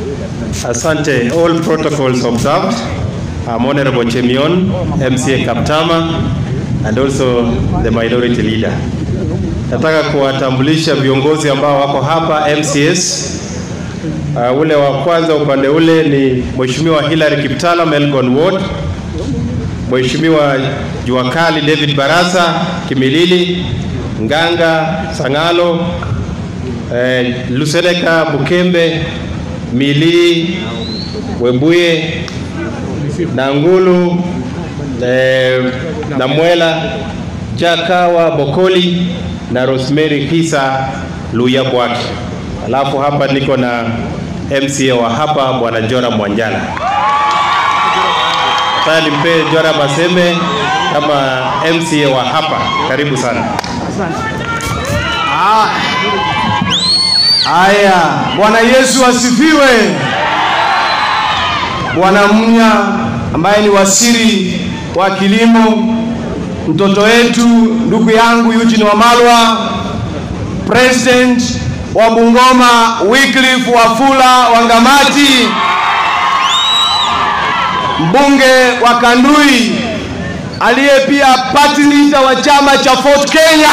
Asante. All protocols observed. I'm Honorable Chemion, MCA Kaptama, and also the minority leader. Nataka kuwatambulisha viongozi ambao wako hapa MCS. Uh, ule wa kwanza upande ule ni Mheshimiwa Hilary Kiptala Melgon Ward, Mheshimiwa Juakali David Barasa Kimilili, Nganga Sangalo, eh, Luseneka Bukembe, Mili Webuye, Nangulu eh, Namwela Jakawa Bokoli na Rosemary Kisa Luya Bwaki. Alafu hapa niko na MCA wa hapa Bwana Jora Mwanjala. Sasa nimpe Jora Masembe kama MCA wa hapa. Karibu sana. Haya, Bwana Yesu asifiwe. Bwana Mnya ambaye ni waziri wa kilimo, mtoto wetu, ndugu yangu Eugene Wamalwa, president wa Bungoma Wycliffe Wafula Wangamati, mbunge wa Kandui aliye pia party leader wa chama cha Ford Kenya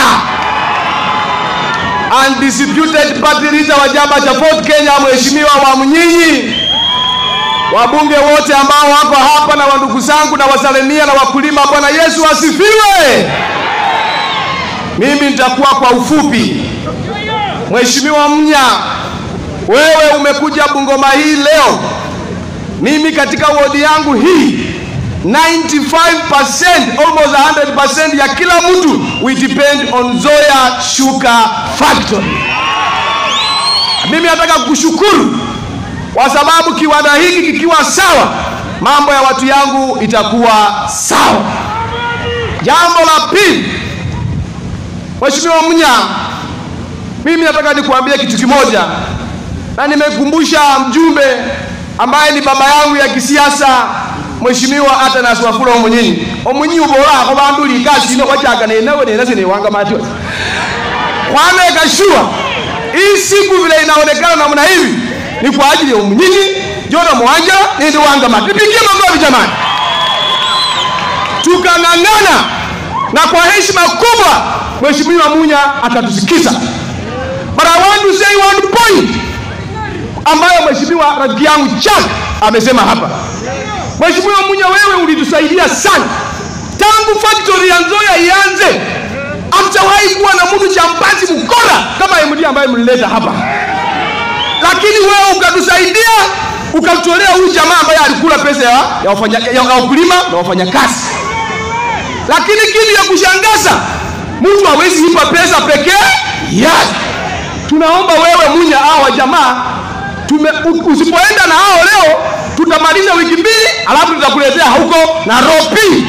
undisputed party leader wa chama cha Ford Kenya, Mheshimiwa Wamnyinyi, wabunge wote ambao wako hapa na wandugu zangu na wasalimia na wakulima. Bwana Yesu asifiwe. Mimi nitakuwa kwa ufupi. Mheshimiwa Mnya, wewe umekuja Bungoma hii leo. Mimi katika wodi yangu hii 95% almost 100% ya kila mtu we depend on Zoya Sugar Factory. Mimi nataka kukushukuru kwa sababu kiwanda hiki kikiwa sawa, mambo ya watu yangu itakuwa sawa. Jambo la pili, Mheshimiwa Mnya, mimi nataka nikuambia kitu kimoja, na nimekumbusha mjumbe ambaye ni baba yangu ya kisiasa Mheshimiwa Atanas Wafula Omunyinyi omunyi ubora ako bandu likasi ino wachaga nenawe nena sine wanga mati kwana kashua hii siku vile inaonekana namna hivi ni kwa ajili ya Omunyinyi Jona Mwanja nende wanga mati pigie makofi jamani tukang'ang'ana na kwa heshima kubwa Mheshimiwa Munya atatusikiza but I want to say one point ambayo Mheshimiwa rafiki yangu Chuck amesema hapa Mheshimiwa Munya, wewe ulitusaidia sana tangu factory ya Nzoia ianze. Hamjawahi kuwa na mtu chambazi mkora kama MD ambaye mlileta hapa, lakini wewe ukatusaidia ukatutolea huyu jamaa ambaye alikula pesa ya, ya, wafanya, ya, ya wakulima na wafanyakazi. Lakini kitu ya kushangaza, mtu hawezi ipa pesa pekee yake. Tunaomba wewe Munya, hawa jamaa tume, usipoenda na hao leo tutamaliza wiki mbili, alafu tutakuletea huko Nairobi.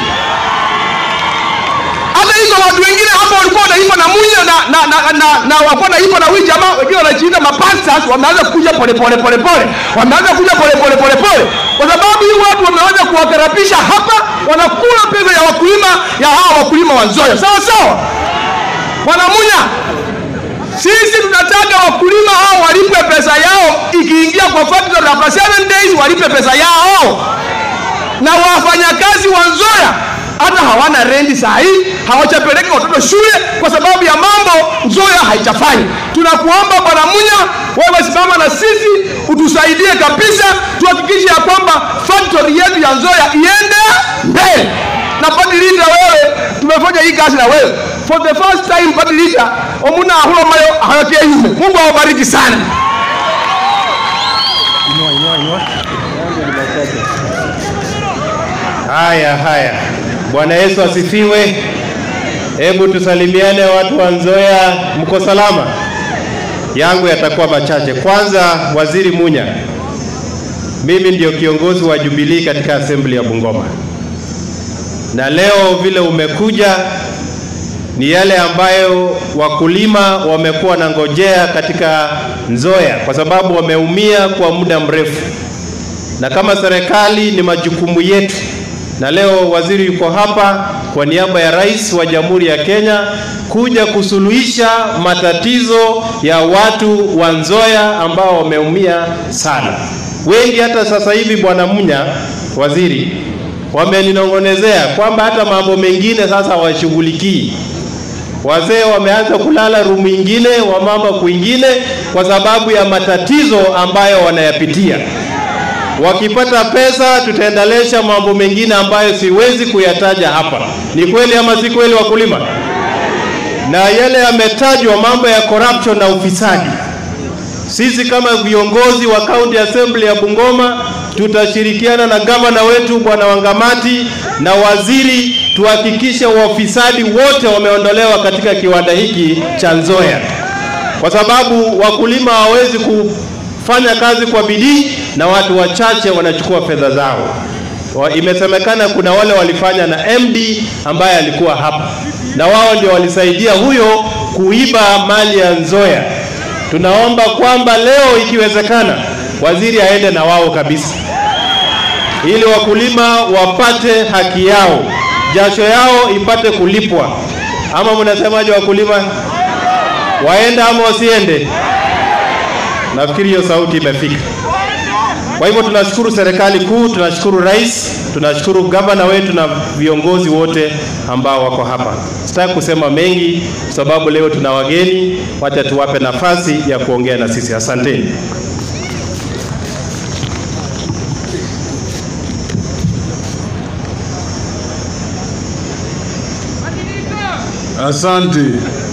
Hata hizo watu wengine hapa walikuwa wanaipa na Munya na na na, na, na walikuwa wanaipa na huyu jamaa, wengine wanajiita mapastors, wameanza kuja pole pole pole pole, wameanza kuja pole pole pole pole, kwa sababu hii watu wameanza kuwakarabisha hapa, wanakula pesa ya wakulima ya hawa wakulima wa Nzoia, sawa sawa, bwana Munya. Sisi tunataka wakulima hao walipwe pesa yao, ikiingia kwa factory after seven days walipe pesa yao, na wafanyakazi wa Nzoia hata hawana rendi saa hii, hawachapeleka watoto shule kwa sababu ya mambo Nzoia haijafanya. Tunakuomba Bwana Munya, wewe simama na sisi utusaidie kabisa, tuhakikishe ya kwamba factory yetu ya Nzoia iende mbele. Na party leader, wewe tumefanya hii kazi na wewe for the first time party leader omuna ahulo mayo hayotie yume. Mungu awabariki sana. Haya haya, Bwana Yesu asifiwe. Hebu tusalimiane watu wa Nzoia, mko salama? Yangu yatakuwa machache. Kwanza, Waziri Munya, mimi ndio kiongozi wa Jubilee katika assembly ya Bungoma, na leo vile umekuja ni yale ambayo wakulima wamekuwa na ngojea katika Nzoia, kwa sababu wameumia kwa muda mrefu, na kama serikali ni majukumu yetu, na leo waziri yuko hapa kwa niaba ya rais wa Jamhuri ya Kenya kuja kusuluhisha matatizo ya watu wa Nzoia ambao wameumia sana. Wengi hata sasa hivi, Bwana Munya, waziri, wameninong'onezea kwamba hata mambo mengine sasa hawashughulikii. Wazee wameanza kulala rumu ingine, wamama kwingine, kwa sababu ya matatizo ambayo wanayapitia. Wakipata pesa, tutaendelesha mambo mengine ambayo siwezi kuyataja hapa. Ni kweli ama si kweli, wakulima? Na yale yametajwa, mambo ya corruption na ufisadi, sisi kama viongozi wa County Assembly ya Bungoma tutashirikiana na gavana wetu Bwana Wangamati na waziri tuhakikishe wafisadi wote wameondolewa katika kiwanda hiki cha Nzoia, kwa sababu wakulima hawawezi kufanya kazi kwa bidii na watu wachache wanachukua fedha zao. Wa- Imesemekana kuna wale walifanya na MD ambaye alikuwa hapa na wao ndio walisaidia huyo kuiba mali ya Nzoia. Tunaomba kwamba leo ikiwezekana, waziri aende na wao kabisa, ili wakulima wapate haki yao, jasho yao ipate kulipwa. Ama mnasemaje wakulima? Waende ama wasiende? Nafikiri hiyo sauti imefika. Kwa hivyo tunashukuru serikali kuu, tunashukuru rais, tunashukuru gavana wetu na viongozi wote ambao wako hapa. Sitaki kusema mengi sababu leo tuna wageni, wacha tuwape nafasi ya kuongea na sisi. Asanteni. Asante.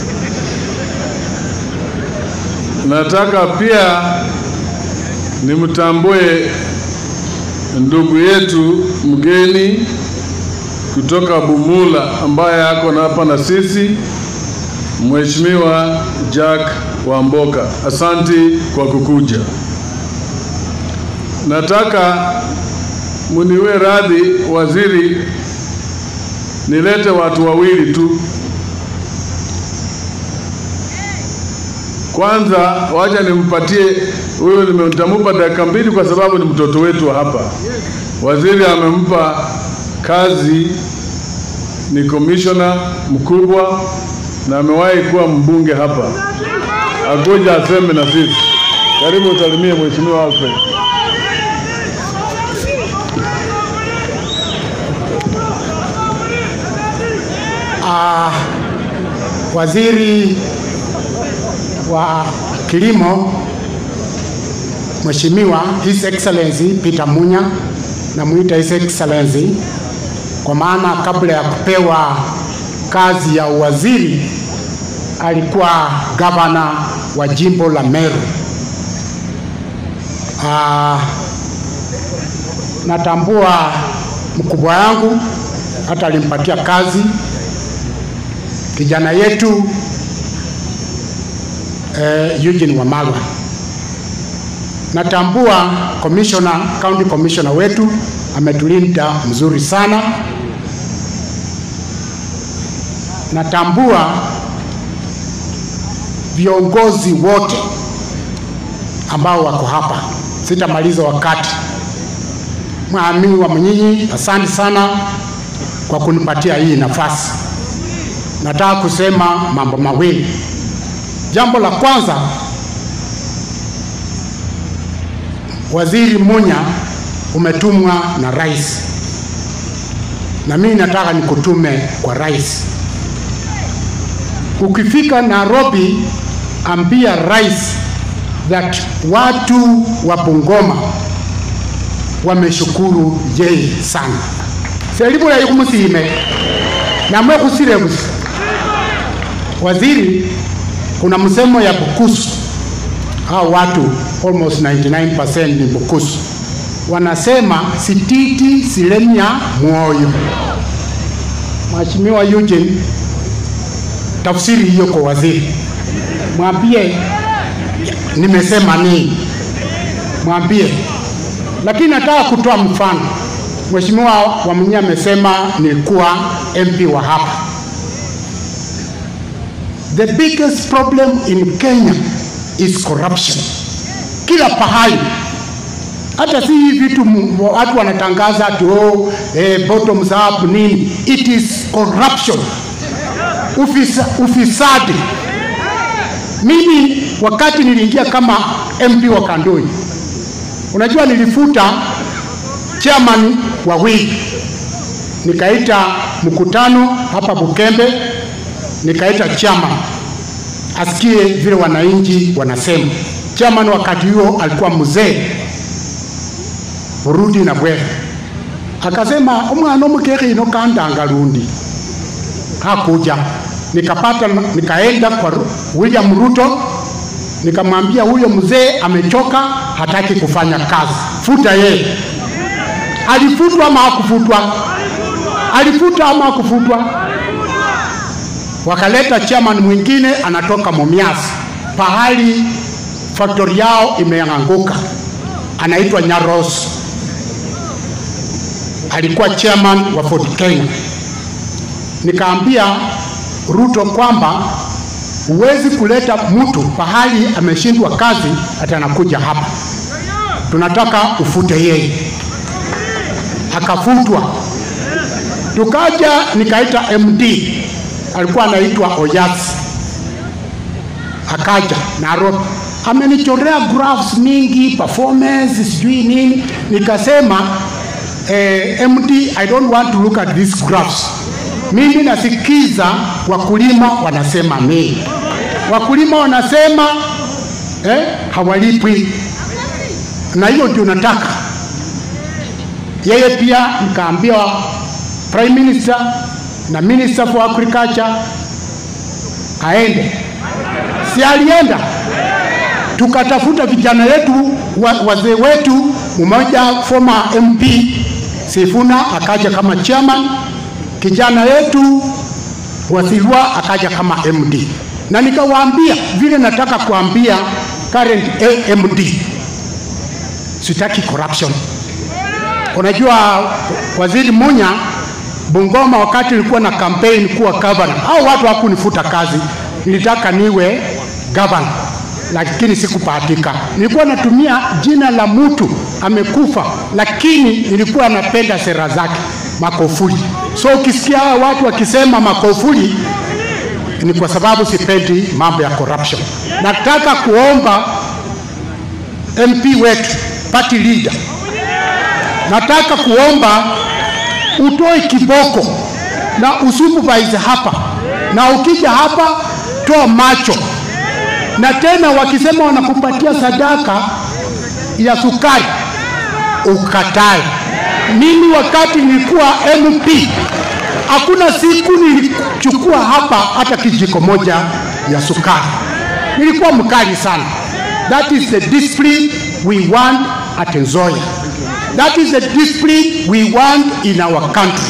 Nataka pia nimtambue ndugu yetu mgeni kutoka Bumula ambaye ako na hapa na sisi, Mheshimiwa Jack Wamboka. Asante kwa kukuja. Nataka muniwe radhi waziri, nilete watu wawili tu. Kwanza wacha nimpatie huyo, nimemtamupa dakika mbili kwa sababu ni mtoto wetu wa hapa. Waziri amempa kazi, ni komishona mkubwa na amewahi kuwa mbunge hapa. Agoja aseme na sisi. Karibu usalimie Mheshimiwa Alfred. Ah, waziri wa kilimo Mheshimiwa His Excellency Peter Munya, namuita His Excellency kwa maana kabla ya kupewa kazi ya uwaziri alikuwa gavana wa jimbo la Meru. Ah, natambua mkubwa yangu hata alimpatia kazi kijana yetu eh, Eugene Wamalwa. Natambua commissioner, county commissioner wetu ametulinda mzuri sana. Natambua viongozi wote ambao wako hapa, sitamaliza wakati. Mwami wa Mnyinyi, asante sana kwa kunipatia hii nafasi. Nataka kusema mambo mawili. Jambo la kwanza, Waziri Munya umetumwa na rais, na mimi nataka nikutume kwa rais. Ukifika Nairobi, ambia rais that watu wa Bungoma wameshukuru yeye sana selibula yikumusime namwe kusile busa waziri kuna msemo ya bukusu hao watu almost 99% ni bukusu wanasema sititi silemya mwoyo Mheshimiwa Eugene tafsiri hiyo kwa waziri mwambie nimesema nini mwambie lakini nataka kutoa mfano Mheshimiwa Wamunya amesema nilikuwa MP wa hapa The biggest problem in Kenya is corruption. Kila pahali hata si hii vitu mu- watu wanatangaza ati oh, eh, bottoms up nini. It is corruption, Ufisa, ufisadi. Mimi wakati niliingia kama MP wa Kandoi, unajua nilifuta chairman wawili, nikaita mkutano hapa Bukembe, nikaita chairman asikie vile wananchi wanasema. Chairman wakati huo alikuwa mzee Burudi na Bwere, akasema umwana omukekhe ino kandanga lundi hakuja. Nikapata, nikaenda kwa Ru- William Ruto nikamwambia huyo mzee amechoka, hataki kufanya kazi, futa yeye. Alifutwa ama hakufutwa? Alifutwa ama hakufutwa? Wakaleta chairman mwingine anatoka Mumias, pahali factory yao imeanguka, anaitwa Nyaros. Alikuwa chairman wa Ford Kenya. Nikaambia Ruto kwamba huwezi kuleta mtu pahali ameshindwa kazi ati anakuja hapa, tunataka ufute yeye. Akafutwa. Tukaja nikaita MD alikuwa anaitwa Oyas, akaja Nairobi, amenichorea graphs mingi performance sijui nini. Nikasema eh, MD I don't want to look at these graphs. Mimi nasikiza wakulima wanasema nini. Wakulima wanasema eh, hawalipwi, na hiyo ndio nataka yeye pia nikaambia prime minister na minister for agriculture aende, si alienda? Tukatafuta vijana wetu wa, wazee wetu, mmoja former MP Sifuna akaja kama chairman, kijana wetu Wasilwa akaja kama MD, na nikawaambia vile nataka kuambia current AMD, sitaki corruption. Unajua waziri Munya Bungoma, wakati nilikuwa na campaign kuwa governor, au watu hakunifuta kazi, nilitaka niwe governor, lakini sikupatika. Nilikuwa natumia jina la mtu amekufa, lakini nilikuwa napenda sera zake, Makofuli. So ukisikia hawa watu wakisema Makofuli ni kwa sababu sipendi mambo ya corruption. Nataka kuomba MP wetu party leader nataka kuomba utoe kiboko na usupervise hapa, na ukija hapa toa macho. Na tena wakisema wanakupatia sadaka ya sukari ukatae. Mimi wakati nilikuwa MP hakuna siku nilichukua hapa hata kijiko moja ya sukari, nilikuwa mkali sana. That is the discipline we want at Nzoia. That is the discipline we want in our country.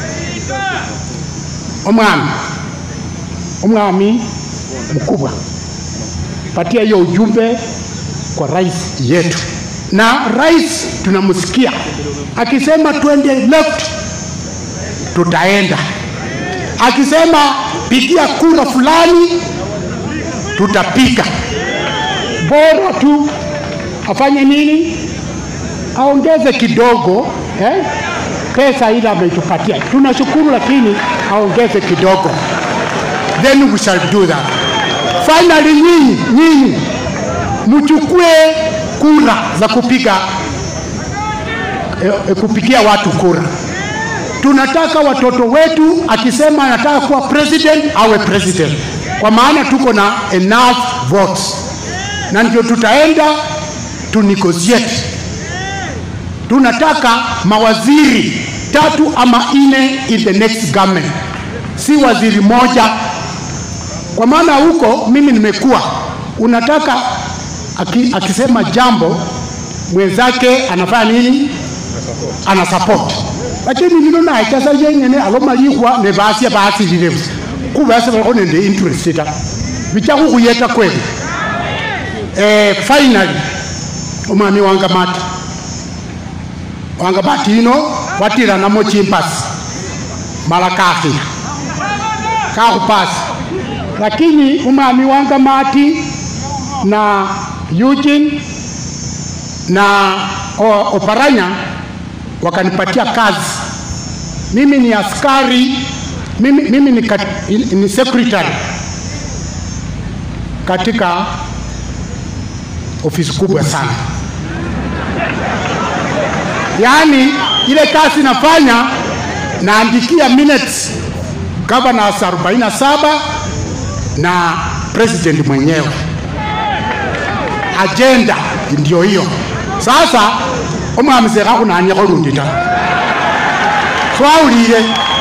Omwami, omwami mkubwa, patia hiyo ujumbe kwa rais yetu, na rais tunamsikia akisema twende left, tutaenda. Akisema pigia kura fulani, tutapiga. Bora tu afanye nini? aongeze kidogo eh? pesa ile ametupatia tunashukuru, lakini aongeze kidogo, then we shall do that. Finally, nyinyi nyinyi mchukue kura za kupiga eh, eh, kupigia watu kura. Tunataka watoto wetu akisema anataka kuwa president awe president, kwa maana tuko na enough votes, na ndio tutaenda tu negotiate tunataka mawaziri tatu ama nne in the next government, si waziri moja, kwa maana huko mimi nimekuwa, unataka aki, akisema jambo mwenzake anafanya nini? Ana support, lakini nino naye chasa yenyene alomalihwa ne basya basilile busa kubasa baliko nende interest ta bicha kukhuyeta kweli. Eh, finally omwami wangamata wanga batino watiranamo chimpasi mala kakhila kakhupasi lakini umwami wanga mati na Eugene na o- Oparanya wakanipatia kazi. Mimi ni askari, mimi, mimi ni, kat, ni secretary katika ofisi kubwa sana. Yaani ile kazi nafanya naandikia minutes governors 47 na president mwenyewe, agenda ndio hiyo. Sasa omwami sekhakhunanyakho lundi ta swawulile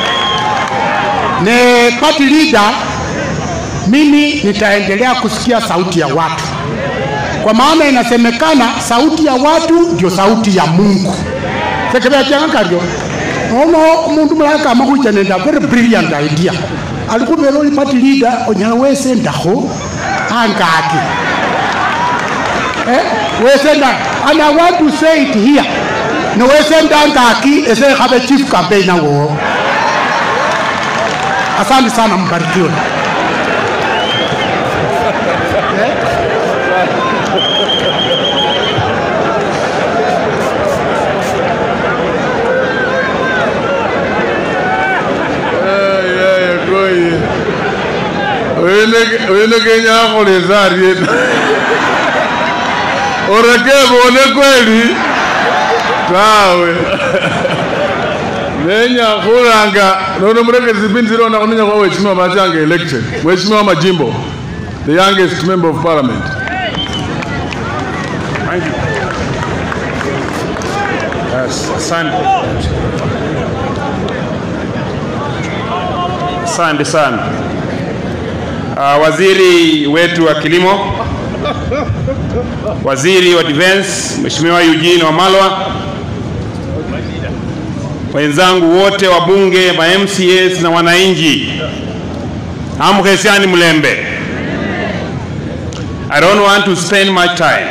ne party leader, mimi nitaendelea kusikia sauti ya watu, kwa maana inasemekana sauti ya watu ndio sauti ya Mungu sekebechanga karyo nono umundu mulala kama khucha nende a very brilliant idea ali khubera oli party leader onyala wesendakho angaki eh, wesenda and I want to say it here nowesenda angaki ese khabe chief campaigner wo asante sana mbarikiwe wene kenya akholesa ariena orekebone kweli tawe nenya khuranga nono murekezi pindi zilona khunenya kwa weshimiwa machanga elected weshimiwa majimbo the youngest member of parliament Yes, asante. Asante sana. Uh, waziri wetu wa kilimo, waziri wa defense Mheshimiwa Eugene Wamalwa, wenzangu wote wa bunge, ma MCAs na wananchi, amkhesiani mlembe. I don't want to spend much time.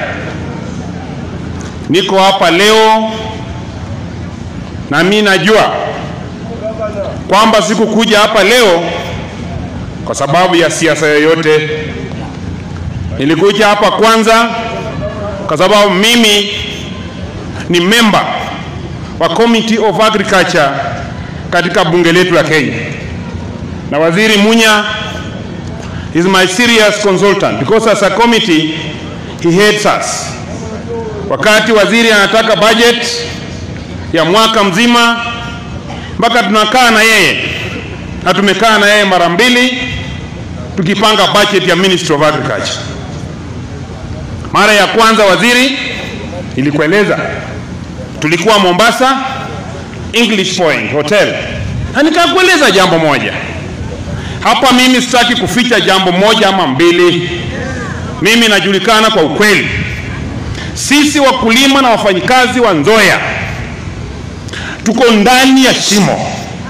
Niko hapa leo na mimi najua kwamba sikukuja hapa leo kwa sababu ya siasa yoyote. Nilikuja hapa kwanza kwa sababu mimi ni member wa Committee of Agriculture katika bunge letu la Kenya, na Waziri Munya is my serious consultant because as a committee he heads us. Wakati waziri anataka budget ya mwaka mzima, mpaka tunakaa na yeye na tumekaa na yeye mara mbili tukipanga budget ya Ministry of Agriculture. Mara ya kwanza waziri, nilikueleza tulikuwa Mombasa English Point Hotel, na nikakueleza jambo moja hapa. Mimi sitaki kuficha jambo moja ama mbili, mimi najulikana kwa ukweli. Sisi wakulima na wafanyikazi wa Nzoia tuko ndani ya shimo,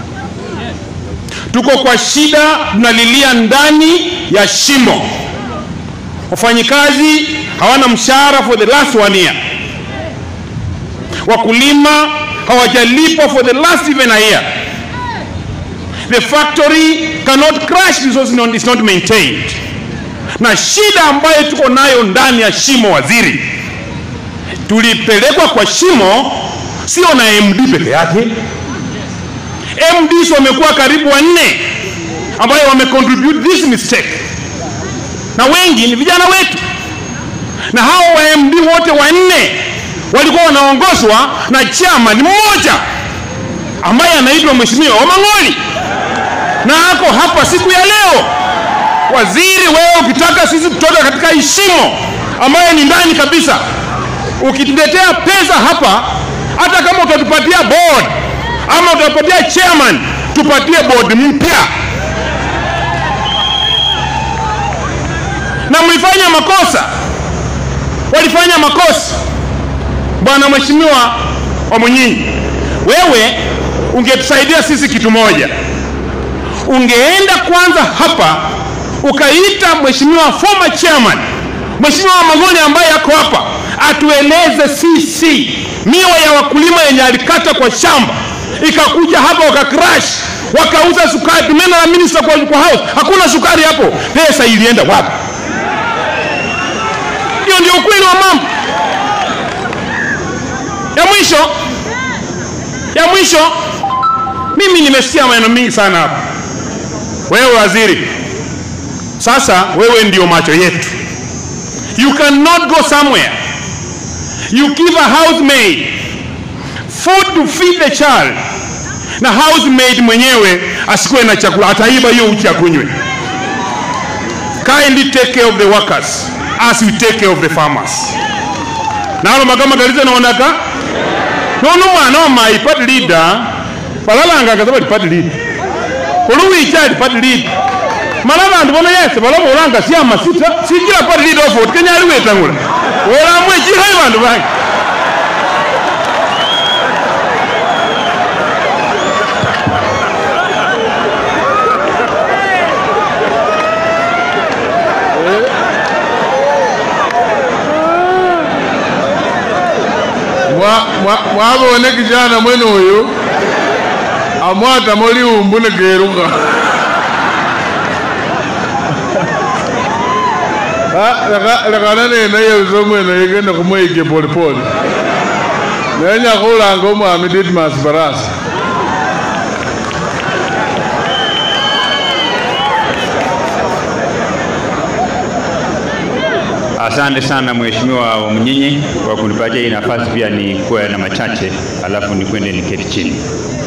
tuko kwa shida, tunalilia ndani ya shimo. Wafanyikazi hawana mshahara for the last one year, wakulima hawajalipwa for the last even a year. The factory cannot crash because it's not, it's not maintained. Na shida ambayo tuko nayo ndani ya shimo, waziri, tulipelekwa kwa shimo sio na MD peke yake. MDs wamekuwa karibu wanne ambayo wamecontribute this mistake, na wengi ni vijana wetu, na hao wa MD wote wanne walikuwa wanaongozwa na chairman mmoja ambaye anaitwa Mheshimiwa Wamang'oli, na ako hapa siku ya leo. Waziri, wewe ukitaka sisi kutoka katika ishimo ambayo ni ndani kabisa, ukituletea pesa hapa hata kama utatupatia board ama utatupatia chairman, tupatie board mpya. Na mlifanya makosa, walifanya makosa. Bwana Mheshimiwa Wamunyinyi, wewe ungetusaidia sisi kitu moja, ungeenda kwanza hapa ukaita Mheshimiwa former chairman Mheshimiwa Magoni ambaye yako hapa atueleze sisi miwa ya wakulima yenye alikata kwa shamba ikakuja hapa wakacrash wakauza sukari. Tumeenda na minister kwa, kwa house, hakuna sukari hapo. Pesa ilienda wapi? Hiyo ndio ukweli wa mambo. ya mwisho ya mwisho mimi nimesikia maneno mingi sana hapa wewe waziri sasa wewe ndio macho yetu you cannot go somewhere you give a housemaid food to feed the child na housemaid mwenyewe asikuwe na chakula ataiba hiyo uchi akunywe kindly take care of the workers as we take care of the farmers nalo magama galize naonaka nono mwana wa my party leader balalanga kaza bali party leader kuluwicha ali party leader mala bantu bona yese balabolanga siama sita sijira party leader of vote kenya ali wetangula welamwe chihayi bantu bange Mwa- mwa- mwabone kijana mwene uyu amwatamo liumbu nekeruka lekana nena yeuso mwene yigende kumwike polepole nenya khulanga omwami Didmus Barasa Asante sana Mheshimiwa wa Mnyinyi kwa kunipatia hii nafasi pia ni kuwa na machache, alafu nikwende niketi chini.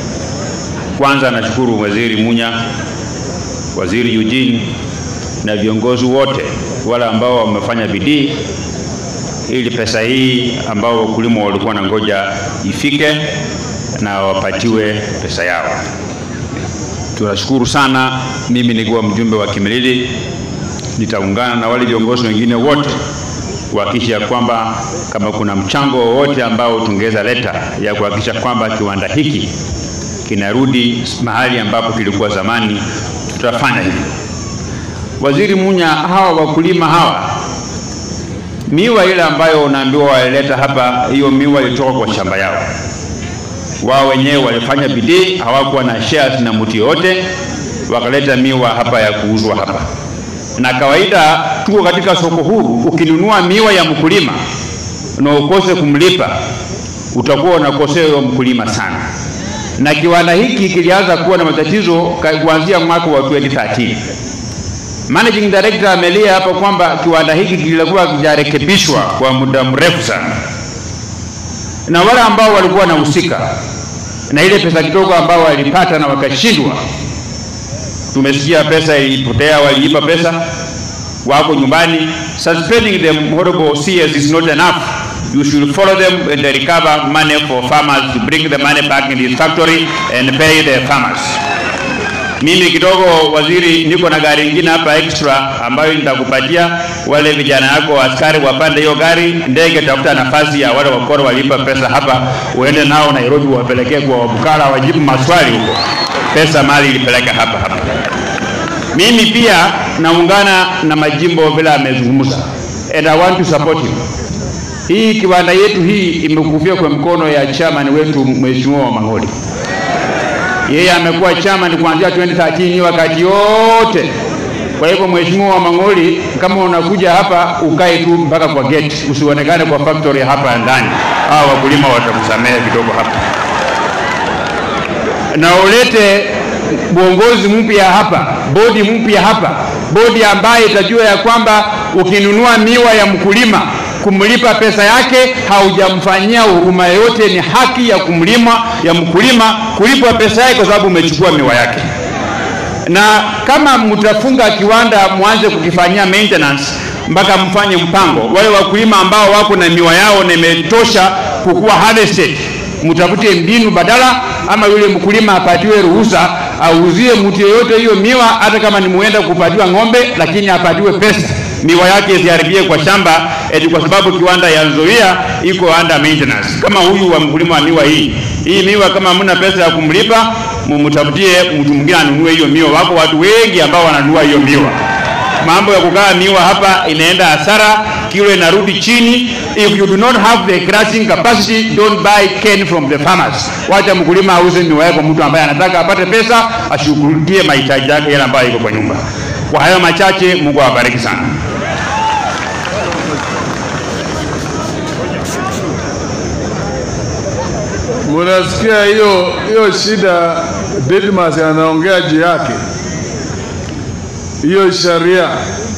Kwanza nashukuru Waziri Munya, Waziri Eugene na viongozi wote wale ambao wamefanya bidii ili pesa hii ambao wakulima walikuwa na ngoja ifike na wapatiwe pesa yao. Tunashukuru sana. Mimi nikiwa mjumbe wa Kimilili nitaungana na wale viongozi wengine wote kuhakikisha kwamba kama kuna mchango wowote ambao tungeweza leta ya kuhakikisha kwamba kiwanda hiki kinarudi mahali ambapo kilikuwa zamani, tutafanya hivyo. Waziri Munya, hawa wakulima hawa, miwa ile ambayo unaambiwa walileta hapa, hiyo miwa ilitoka kwa shamba yao wao wenyewe walifanya bidii, hawakuwa na shares na mtu yoyote, wakaleta miwa hapa ya kuuzwa hapa. Na kawaida tuko katika soko huru, ukinunua miwa ya mkulima na ukose kumlipa, utakuwa unakosea huyo mkulima sana. Na kiwanda hiki kilianza kuwa na matatizo ka- kuanzia mwaka wa 2013. Managing Director amelia hapa kwamba kiwanda hiki kilikuwa kijarekebishwa kwa muda mrefu sana na wale ambao walikuwa wanahusika na ile pesa kidogo ambao walipata na wakashindwa. Tumesikia pesa ilipotea, waliipa pesa, wako nyumbani. Suspending them horrible CS is not enough. You should follow them and recover money for farmers to bring the money back in this factory and pay the farmers. Mimi kidogo waziri, niko na gari ingine hapa extra ambayo nitakupatia wale vijana yako askari wapande hiyo gari, ndege tafuta nafasi ya wale wakoro walipa pesa hapa, uende nao Nairobi, wapelekee kwa Wabukala, wajibu maswali huko, pesa mali ilipeleka hapa hapa. Mimi pia naungana na majimbo vile amezungumza, and I want to support him. Hii kiwanda yetu hii imekufia kwa mkono ya chairman wetu Mheshimiwa wa Mang'oli yeye amekuwa chama ni kuanzia 2013 wakati yote. Kwa hivyo Mheshimiwa wa Mang'oli, kama unakuja hapa ukae tu mpaka kwa gate, usionekane kwa factory hapa ndani. Hao wakulima watakusamehe kidogo hapa, na ulete uongozi mpya hapa, bodi mpya hapa, bodi ambayo itajua ya kwamba ukinunua miwa ya mkulima kumlipa pesa yake haujamfanyia huruma yoyote, ni haki ya kumlima ya mkulima kulipwa pesa yake kwa sababu umechukua miwa yake. Na kama mtafunga kiwanda mwanze kukifanyia maintenance mpaka mfanye mpango, wale wakulima ambao wako na miwa yao na imetosha kukuwa harvested, mtafute mbinu badala, ama yule mkulima apatiwe ruhusa auzie mtu yeyote hiyo miwa, hata kama ni muenda kupatiwa ng'ombe, lakini apatiwe pesa miwa yake isiharibie kwa shamba eti kwa sababu kiwanda ya Nzoia iko under maintenance. Kama huyu wa mkulima wa miwa hii hii miwa, kama hamna pesa ya kumlipa, mumtafutie mtu mwingine anunue hiyo miwa. Wako watu wengi ambao wananunua hiyo miwa. Mambo ya kukaa miwa hapa inaenda hasara, kilo inarudi chini. If you do not have the crushing capacity, don't buy cane from the farmers. Wacha mkulima auze miwa yako mtu ambaye anataka apate pesa, ashughulikie mahitaji yake yale ambayo iko kwa nyumba. Kwa hayo machache, Mungu awabariki sana. Munasikia hiyo hiyo shida Didmas anaongea juu yake, hiyo sheria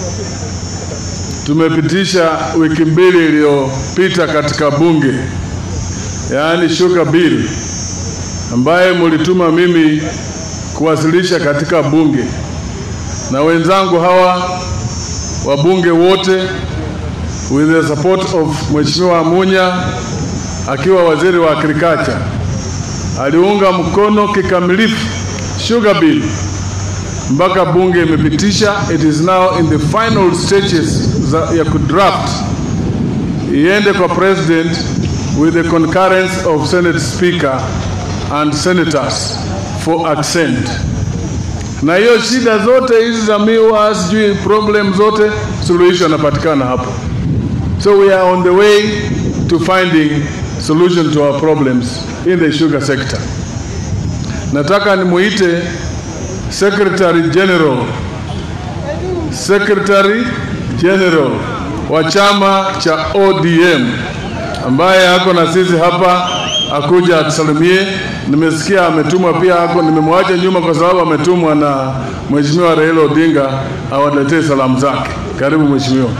tumepitisha wiki mbili iliyopita katika bunge, yaani sugar bill ambaye mulituma mimi kuwasilisha katika bunge na wenzangu hawa wabunge wote with the support of Mheshimiwa Munya akiwa waziri wa agriculture aliunga mkono kikamilifu sugar bill mpaka bunge imepitisha. It is now in the final stages za, ya kudraft iende kwa president with the concurrence of senate speaker and senators for accent. Na hiyo shida zote hizi za miwa sijui problem zote suluhisho yanapatikana hapo. So we are on the way to finding solution to our problems in the sugar sector. Nataka nimuite Secretary General Secretary General wa chama cha ODM ambaye ako na sisi hapa akuja atusalimie. Nimesikia ametumwa pia ako, nimemwacha nyuma kwa sababu ametumwa na Mheshimiwa Raila Odinga awaletee salamu zake. Karibu Mheshimiwa.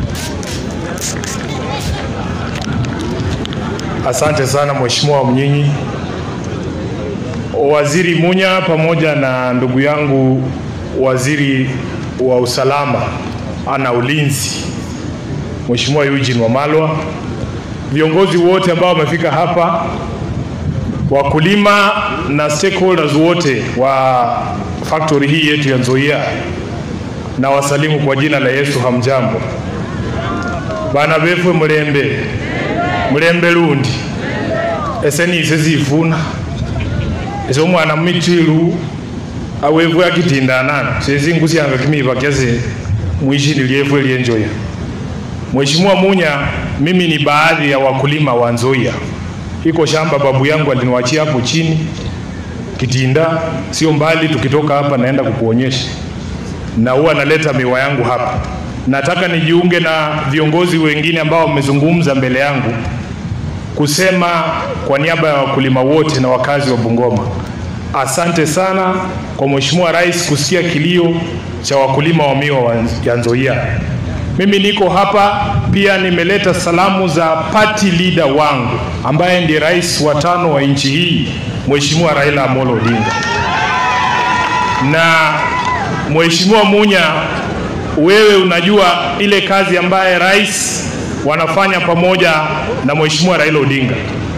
Asante sana Mheshimiwa Mnyinyi, Waziri Munya pamoja na ndugu yangu Waziri wa usalama ana ulinzi Mheshimiwa Eugene Wamalwa, viongozi wote ambao wamefika hapa, wakulima na stakeholders wote wa factory hii yetu ya Nzoia, na wasalimu kwa jina la Yesu. Hamjambo bana befwe mulembe mulembe lundi ese nise zifuna ese omwana mumitilu awevwe akitindanana sezingusyanga kimiva kyase mwishini lyefwe lyenjoya Mheshimiwa Munya, mimi ni baadhi ya wakulima wa Nzoia. Iko shamba babu yangu aliniwachia hapo chini Kitinda, sio mbali, tukitoka hapa naenda kukuonyesha, na huwa naleta miwa yangu hapa. Nataka nijiunge na viongozi wengine ambao wamezungumza mbele yangu kusema kwa niaba ya wakulima wote na wakazi wa Bungoma, asante sana kwa Mheshimiwa Rais kusikia kilio cha wakulima wa miwa wa- ya Nzoia. Mimi niko hapa pia nimeleta salamu za party leader wangu ambaye ndiye rais wa tano wa nchi hii, Mheshimiwa Raila Amolo Odinga. Na Mheshimiwa Munya, wewe unajua ile kazi ambaye rais wanafanya pamoja na Mheshimiwa Raila Odinga.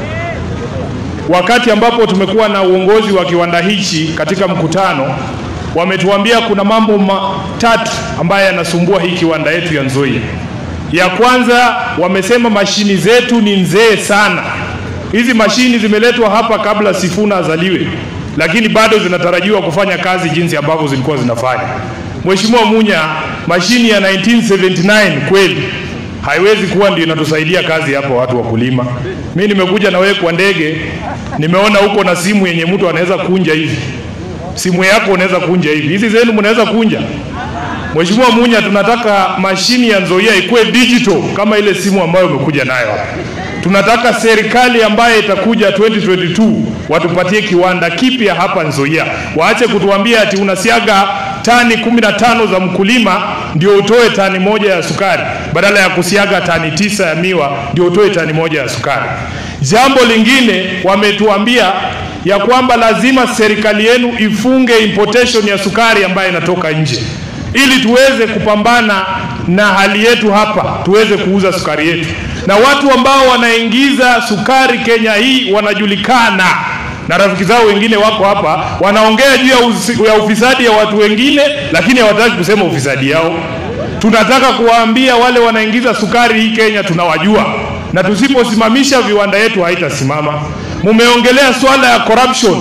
Wakati ambapo tumekuwa na uongozi wa kiwanda hichi katika mkutano, wametuambia kuna mambo matatu ambayo yanasumbua hii kiwanda yetu ya Nzoia. Ya kwanza, wamesema mashini zetu ni nzee sana. Hizi mashini zimeletwa hapa kabla Sifuna azaliwe, lakini bado zinatarajiwa kufanya kazi jinsi ambavyo zilikuwa zinafanya. Mheshimiwa Munya, mashini ya 1979 kweli haiwezi kuwa ndio inatusaidia kazi hapa watu wakulima. Mimi nimekuja na wewe kwa ndege, nimeona huko na simu yenye mtu anaweza kunja hivi. Simu yako unaweza kunja hivi. Hizi zenu mnaweza kunja. Mheshimiwa Munya, tunataka mashini ya Nzoia ikuwe digital kama ile simu ambayo umekuja nayo hapa. Tunataka serikali ambayo itakuja 2022 watupatie kiwanda kipya hapa Nzoia. Waache kutuambia ati unasiaga tani 15 za mkulima ndio utoe tani moja ya sukari badala ya kusiaga tani tisa ya miwa ndio utoe tani moja ya sukari. Jambo lingine wametuambia ya kwamba lazima serikali yenu ifunge importation ya sukari ambayo inatoka nje ili tuweze kupambana na hali yetu hapa, tuweze kuuza sukari yetu, na watu ambao wanaingiza sukari Kenya hii wanajulikana na rafiki zao wengine wako hapa wanaongea juu ya, usi- ya ufisadi ya watu wengine, lakini hawataki kusema ufisadi yao. Tunataka kuwaambia wale wanaingiza sukari hii Kenya tunawajua, na tusiposimamisha viwanda yetu haitasimama. Mumeongelea swala ya corruption.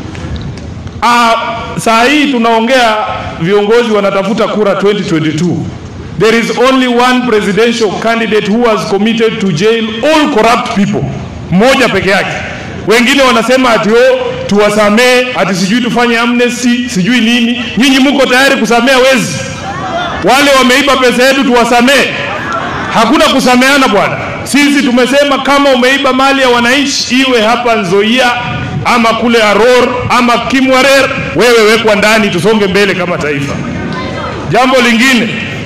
Ah, saa hii tunaongea viongozi wanatafuta kura 2022. There is only one presidential candidate who has committed to jail all corrupt people. Mmoja peke yake. Wengine wanasema ati oh, tuwasamee, ati sijui tufanye amnesty, sijui nini. Nyinyi mko tayari kusamea wezi? Wale wameiba pesa yetu tuwasamee? Hakuna kusameana bwana. Sisi tumesema kama umeiba mali ya wananchi, iwe hapa Nzoia ama kule Aror ama Kimwarer, wewe wekwa ndani, tusonge mbele kama taifa. Jambo lingine,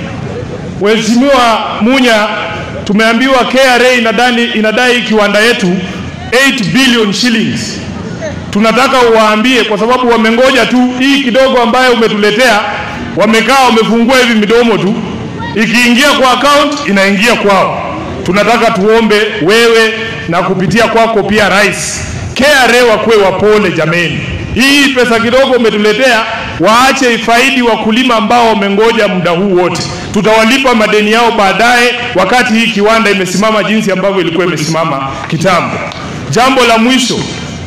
Mheshimiwa Munya, tumeambiwa KRA inadai, inadai kiwanda yetu 8 billion shillings. Tunataka uwaambie, kwa sababu wamengoja tu hii kidogo ambayo umetuletea, wamekaa wamefungua hivi midomo tu, ikiingia kwa account inaingia kwao. Tunataka tuombe wewe na kupitia kwako pia rais, KRA wakuwe wapole jameni. Hii pesa kidogo umetuletea, waache ifaidi wakulima ambao wamengoja muda huu wote. Tutawalipa madeni yao baadaye, wakati hii kiwanda imesimama jinsi ambavyo ilikuwa imesimama kitambo. Jambo la mwisho,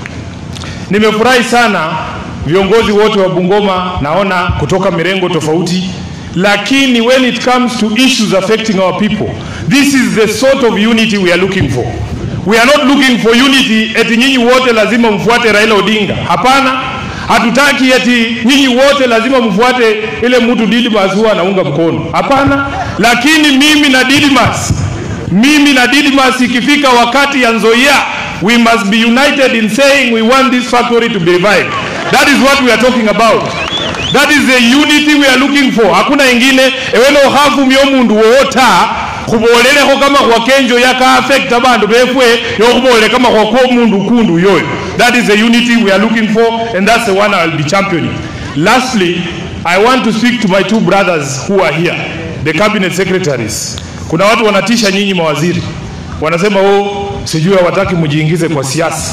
nimefurahi sana viongozi wote wa Bungoma naona kutoka mirengo tofauti, lakini when it comes to issues affecting our people, this is the sort of unity we are looking for. We are not looking for unity eti nyinyi wote lazima mfuate Raila Odinga. Hapana, hatutaki eti nyinyi wote lazima mfuate ile mtu Didmas huwa anaunga mkono. Hapana, lakini mimi na Didmas, mimi na Didmas ikifika wakati ya Nzoia, we must be united in saying we want this factory to be revived. That is what we are talking about. That is the unity we are looking for. Hakuna ingine eweno hafu myo mundu wota khubolelekho kama khwa kenjo yaka affect abandu befwe yokhubolele kama khwa kwa mundu kundu yoyo. That is the unity we are looking for and that's the one I will be championing. Lastly, I want to speak to my two brothers who are here, the cabinet secretaries. Kuna watu wanatisha nyinyi mawaziri, wanasema oh, sijui hawataki mjiingize kwa siasa.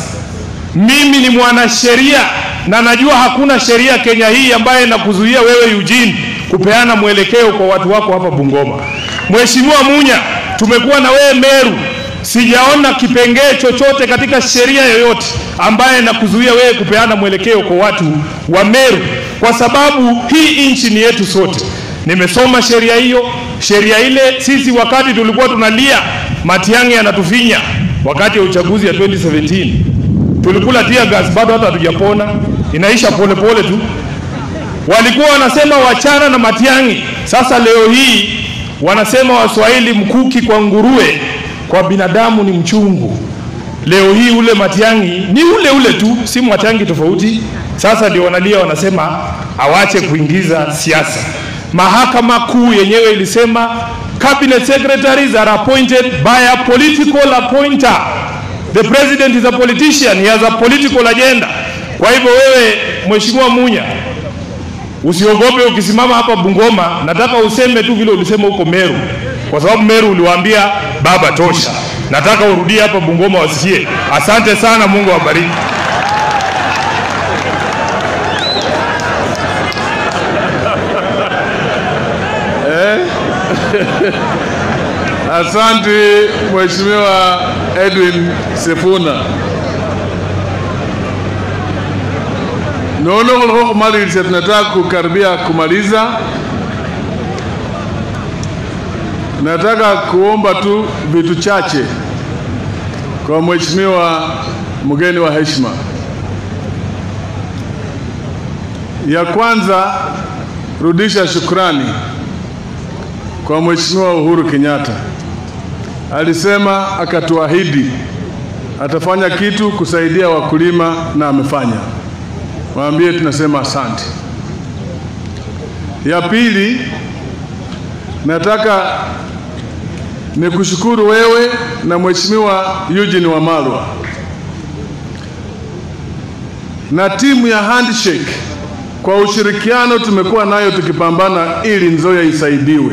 Mimi ni mwanasheria na najua hakuna sheria Kenya hii ambayo inakuzuia wewe Eugene kupeana mwelekeo kwa watu wako hapa Bungoma. Mheshimiwa Munya, tumekuwa na wewe Meru, sijaona kipengee chochote katika sheria yoyote ambaye inakuzuia wewe kupeana mwelekeo kwa watu wa Meru, kwa sababu hii nchi ni yetu sote. Nimesoma sheria hiyo, sheria ile. Sisi wakati tulikuwa tunalia Matiang'i anatufinya wakati wa uchaguzi ya 2017 tulikula tear gas, bado hata hatujapona, inaisha polepole pole tu. Walikuwa wanasema wachana na Matiang'i. Sasa leo hii wanasema Waswahili, mkuki kwa nguruwe, kwa binadamu ni mchungu. Leo hii ule Matiang'i ni ule ule tu, si Matiang'i tofauti. Sasa ndio wanalia, wanasema awache kuingiza siasa. Mahakama Kuu yenyewe ilisema cabinet secretaries are appointed by a political appointer. The president is a politician, he has a political agenda. Kwa hivyo wewe Mheshimiwa Munya, usiogope ukisimama hapa Bungoma, nataka useme tu vile ulisema huko Meru, kwa sababu Meru uliwaambia baba tosha. Nataka urudie hapa Bungoma wasikie. Asante sana, Mungu awabariki. Asante Mheshimiwa Edwin Sifuna. Nono kuliko kumaliza, tunataka kukaribia kumaliza. Nataka kuomba tu vitu chache kwa Mheshimiwa mgeni wa heshima. Ya kwanza, rudisha shukrani kwa Mheshimiwa Uhuru Kenyatta. Alisema akatuahidi atafanya kitu kusaidia wakulima na amefanya. Waambie tunasema asante. Ya pili, nataka nikushukuru wewe na Mheshimiwa Eugene Wamalwa na timu ya Handshake kwa ushirikiano tumekuwa nayo tukipambana ili Nzoia isaidiwe.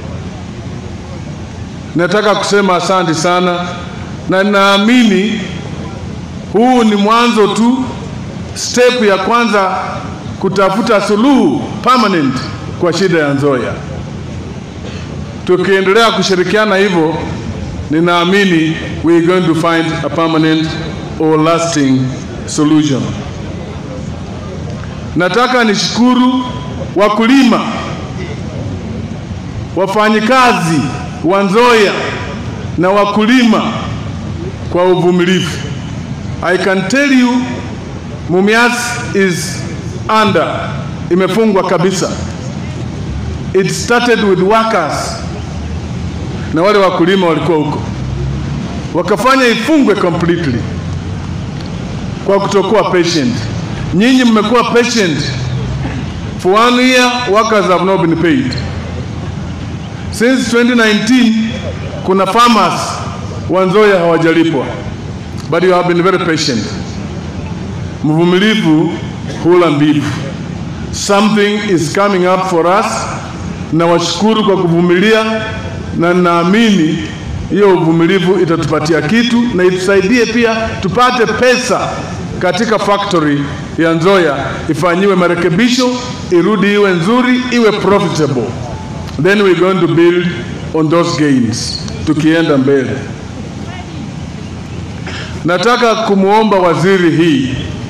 Nataka kusema asante sana, na naamini huu ni mwanzo tu, step ya kwanza kutafuta suluhu permanent kwa shida ya Nzoia. Tukiendelea kushirikiana hivyo, ninaamini we are going to find a permanent or lasting solution. Nataka nishukuru wakulima, wafanyikazi wa Nzoia na wakulima kwa uvumilivu. I can tell you Mumias is under, imefungwa kabisa. It started with workers na wale wakulima walikuwa huko, wakafanya ifungwe completely kwa kutokuwa patient. Nyinyi mmekuwa patient for one year, workers have not been paid. Since 2019 kuna farmers wa Nzoia hawajalipwa, but you have been very patient. Mvumilivu hula mbivu. Something is coming up for us. Nawashukuru kwa kuvumilia na naamini hiyo uvumilivu itatupatia kitu na itusaidie pia tupate pesa katika factory ya Nzoia ifanyiwe marekebisho, irudi iwe nzuri, iwe profitable. Then we're going to build on those gains tukienda mbele. Nataka kumwomba waziri hii,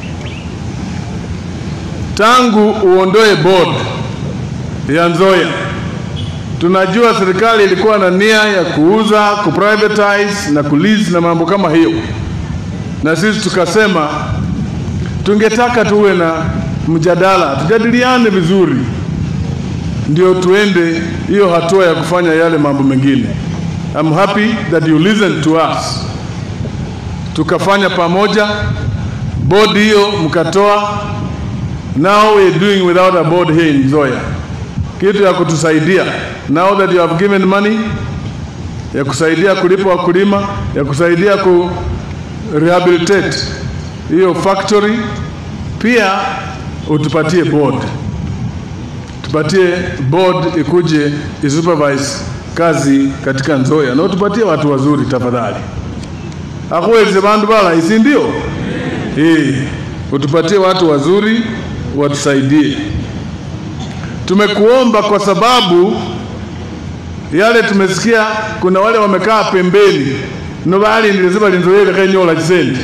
tangu uondoe board ya Nzoia, tunajua serikali ilikuwa na nia ya kuuza, kuprivatize na kulease na mambo kama hiyo, na sisi tukasema tungetaka tuwe na mjadala, tujadiliane vizuri, ndio tuende hiyo hatua ya kufanya yale mambo mengine. I'm happy that you listen to us. Tukafanya pamoja, board hiyo mkatoa. Now we're doing without a board here in Nzoia, kitu ya kutusaidia. Now that you have given money ya kusaidia kulipa wakulima, ya kusaidia ku rehabilitate hiyo factory, pia utupatie board, tupatie board ikuje isupervise kazi katika Nzoia na utupatie watu wazuri tafadhali. Akuweze bandu bala isi ndio eh, utupatie watu wazuri watusaidie. Tumekuomba kwa sababu yale tumesikia, kuna wale wamekaa pembeni no balindirize balinzoyele kenyola chisendi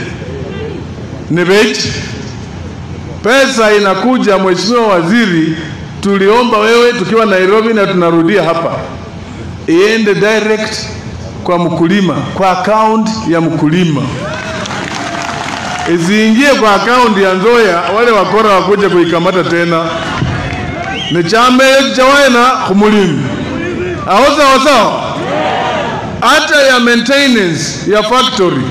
nibechi pesa inakuja. Mheshimiwa Waziri, tuliomba wewe tukiwa Nairobi na tunarudia hapa, iende direct kwa mkulima, kwa account ya mkulima, isiingie kwa account ya Nzoia, wale wakora wakuje kuikamata tena. Ni chame chawaena kumulimi aho sawa sawa, hata ya maintenance ya factory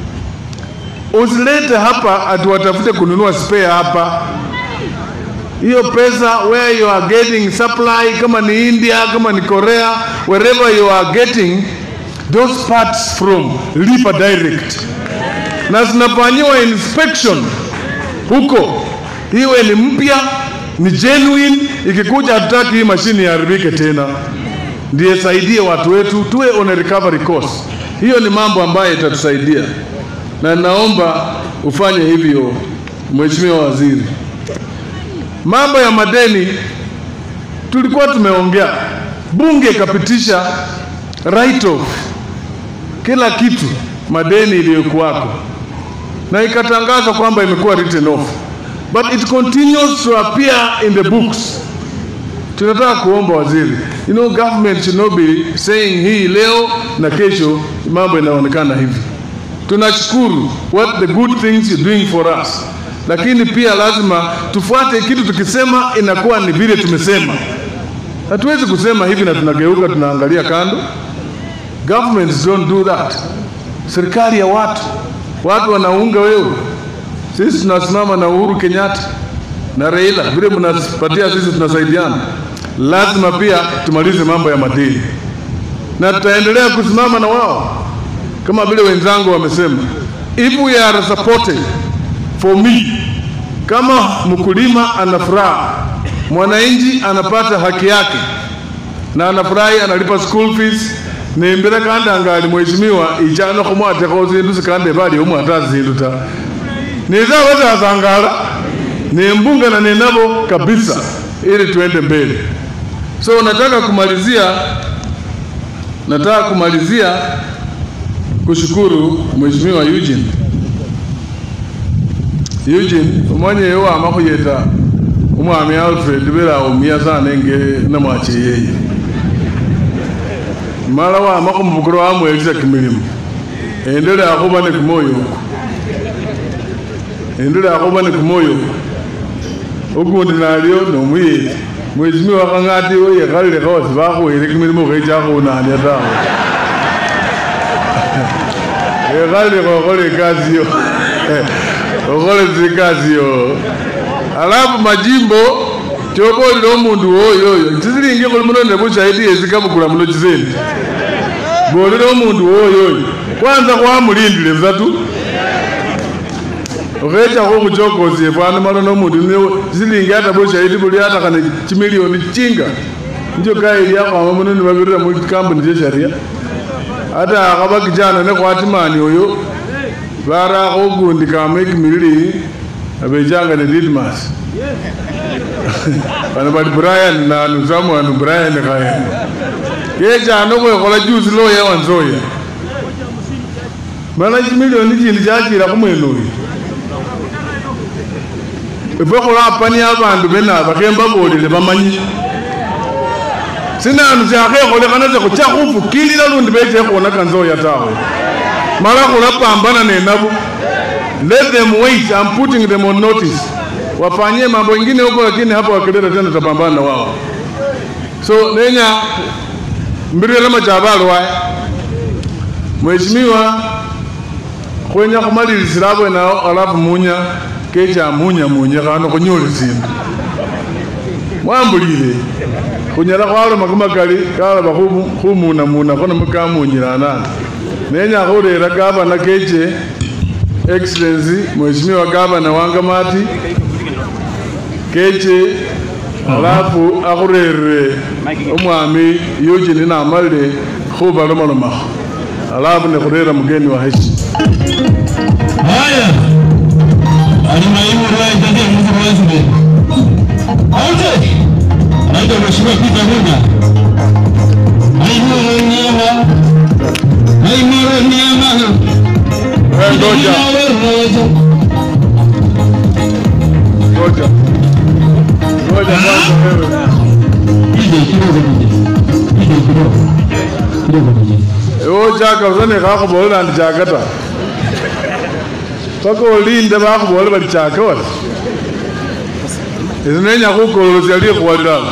usilete hapa ati watafute kununua spare hapa. Hiyo pesa where you are getting supply, kama ni India, kama ni Korea, wherever you are getting those parts from, lipa direct, na zinafanyiwa inspection huko, iwe ni mpya, ni genuine. Ikikuja hatutaki hii mashini iharibike tena, ndiye saidie watu wetu, tuwe on a recovery course. Hiyo ni mambo ambayo itatusaidia na naomba ufanye hivyo, Mheshimiwa Waziri. Mambo ya madeni tulikuwa tumeongea, bunge ikapitisha right off kila kitu madeni iliyokuwako, na ikatangaza kwamba imekuwa written off, but it continues to appear in the books. Tunataka kuomba waziri, you know government should not be saying hii leo na kesho mambo inaonekana hivi tunashukuru what the good things you're doing for us, lakini pia lazima tufuate kitu. Tukisema inakuwa ni vile tumesema. Hatuwezi kusema hivi na tunageuka tunaangalia kando. Governments don't do that. Serikali ya watu, watu wanaunga wewe. Sisi tunasimama na Uhuru Kenyatta na Raila, vile mnapatia sisi tunasaidiana. Lazima pia tumalize mambo ya madini, na tutaendelea kusimama na wao kama vile wenzangu wamesema, if we are supported for me, kama mkulima ana furaha, mwananchi anapata haki yake na anafurahi, analipa school fees nimbira kandi angali mheshimiwa ichano khumwateko zindu sikande bali omwata zindu ta niza batazangala nimbungana ninabo kabisa ili tuende mbele. So nataka kumalizia, nataka kumalizia kushukuru Mheshimiwa Eugene Eugene umanye yewa makhuyeta umwami Alfred bela umia sana enge namwache yeye mala wama khumubukuro wamwelisa kimilimo endele akhuba ne kumoyo uku endele akhuba ne kumoyo uku ukundi nalio nomuyeti Mheshimiwa khang'ati weyekhalile khawasi bakhuwele kimilimo khecha khunania tawe ekhali khokhole ikasi yo okhole zikasi yo alafu majimbo chobolile omundu woyoyo chisilingi khuli muno ne bushahidi yesi kabukula muno chisendi bolile omundu woyoyo kwanza khwamulindile busa tu okhechakho khuchokosie fwana malo nomundu niwo chisilingi hata bushahidi buli hata khane chimilioni chinga nicho kaili yakhwama muno nibabirira mukambuni chesharia hata akhaba kijana nekhwatimani oyo barakho ukundi kama ekimilili abechanga ne Didmas bano bali Brian nanu someone Brian khaye kechano khwekhola juice loya wanzoya mana chimilioni chindi chachira khumwene oyu efwe khulapania abandu benaba khembabolile bamanyi sinanu syakhekholekhana sekhucha khufukilila lundi beche khwonaka nzoya tawe mala khulapambana nenabo let them wait I'm putting them on notice wafanyie mambo ingine huko lakini hapo wakileta tena tapambana na wao so nenya mbirire machabalo waya mheshimiwa khwenya khumalilisila abwenao alafu munya kecha munya munya khano khunyole sindu mwambulile khunyala khwaloma kamakali kalaba khumunamuna khono mukamunyilana nenya khurera gavana keche excellency mheshimiwa gavana wangamati keche alafu akhurerere omwami eugene namalile khubalomalomakho alafu nekhurera mugeni wa heshi Haya, alimaimu rais ndiye mzee president. Aute, anaitwa Mheshimiwa Peter Munya. Aimara nyama, aimara nyama. Eh, ngoja ngoja ngoja kwanza wewe Ije kidogo nije. Ije kidogo. Kidogo nije. ewo chaka usane khakhubolela ndi chaka ta paka olinde bakhubole bali chaka wala esi nenya khukololosya likhwalilala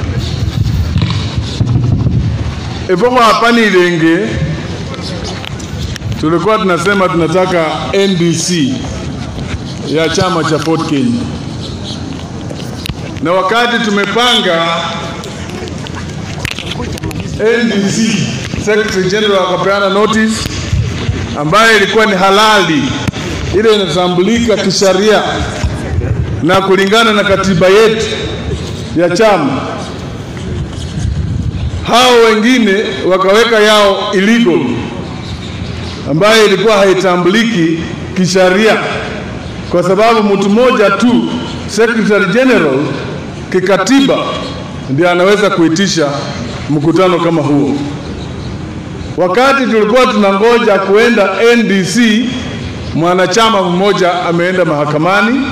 ifo khwapanilenge tulikuwa tunasema tunataka NDC ya chama cha Ford Kenya, na wakati tumepanga NDC, Secretary General akapeana notice ambayo ilikuwa ni halali, ile inatambulika kisheria na kulingana na katiba yetu ya chama. Hao wengine wakaweka yao illegal ambayo ilikuwa haitambuliki kisheria, kwa sababu mtu mmoja tu Secretary General kikatiba ndiye anaweza kuitisha mkutano kama huo. Wakati tulikuwa tunangoja kuenda NDC, mwanachama mmoja ameenda mahakamani,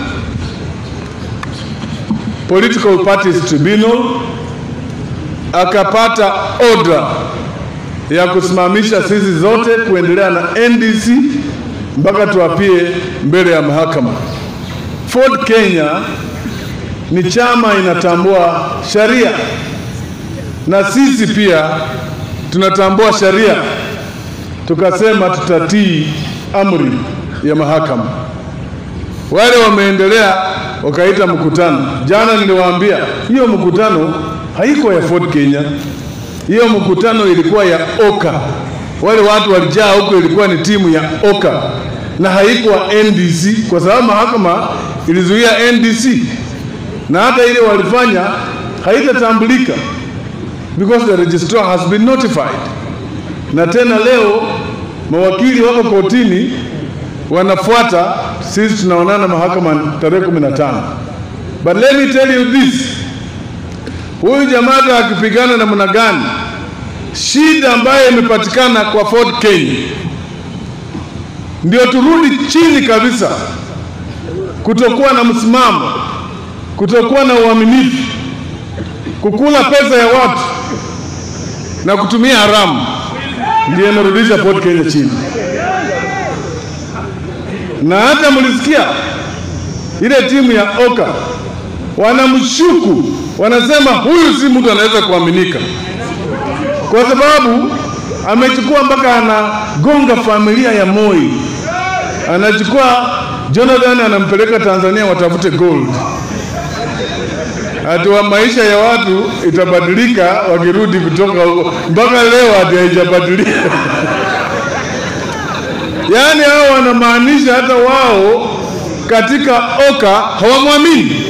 Political Parties Tribunal, akapata order ya kusimamisha sisi zote kuendelea na NDC mpaka tuapie mbele ya mahakama. Ford Kenya ni chama inatambua sheria na sisi pia tunatambua sheria, tukasema tutatii amri ya mahakama. Wale wameendelea wakaita mkutano. Jana niliwaambia hiyo mkutano haiko ya Ford Kenya, hiyo mkutano ilikuwa ya Oka. Wale watu walijaa huko, ilikuwa ni timu ya Oka na haikuwa NDC, kwa sababu mahakama ilizuia NDC na hata ile walifanya haitatambulika because the registrar has been notified. Na tena leo mawakili wako kotini wanafuata, sisi tunaonana mahakama tarehe 15. But let me tell you this, huyu jamaa akipigana namna gani, shida ambayo imepatikana kwa Ford Kenya ndio turudi chini kabisa, kutokuwa na msimamo, kutokuwa na uaminifu, kukula pesa ya watu na kutumia haramu, ndio imerudisha Ford Kenya chini. Na hata mlisikia ile timu ya Oka wanamshuku, wanasema huyu si mtu anaweza kuaminika, kwa sababu amechukua mpaka anagonga familia ya Moi, anachukua Jonathan anampeleka Tanzania watafute gold. Ati wa maisha ya watu itabadilika wakirudi kutoka huko, mpaka leo hati haijabadilika. Yaani hao wanamaanisha hata wao katika oka hawamwamini,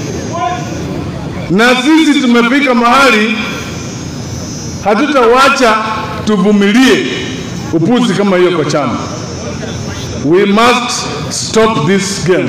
na sisi tumefika mahali hatutawacha tuvumilie upuzi kama hiyo kwa chama. We must stop this game.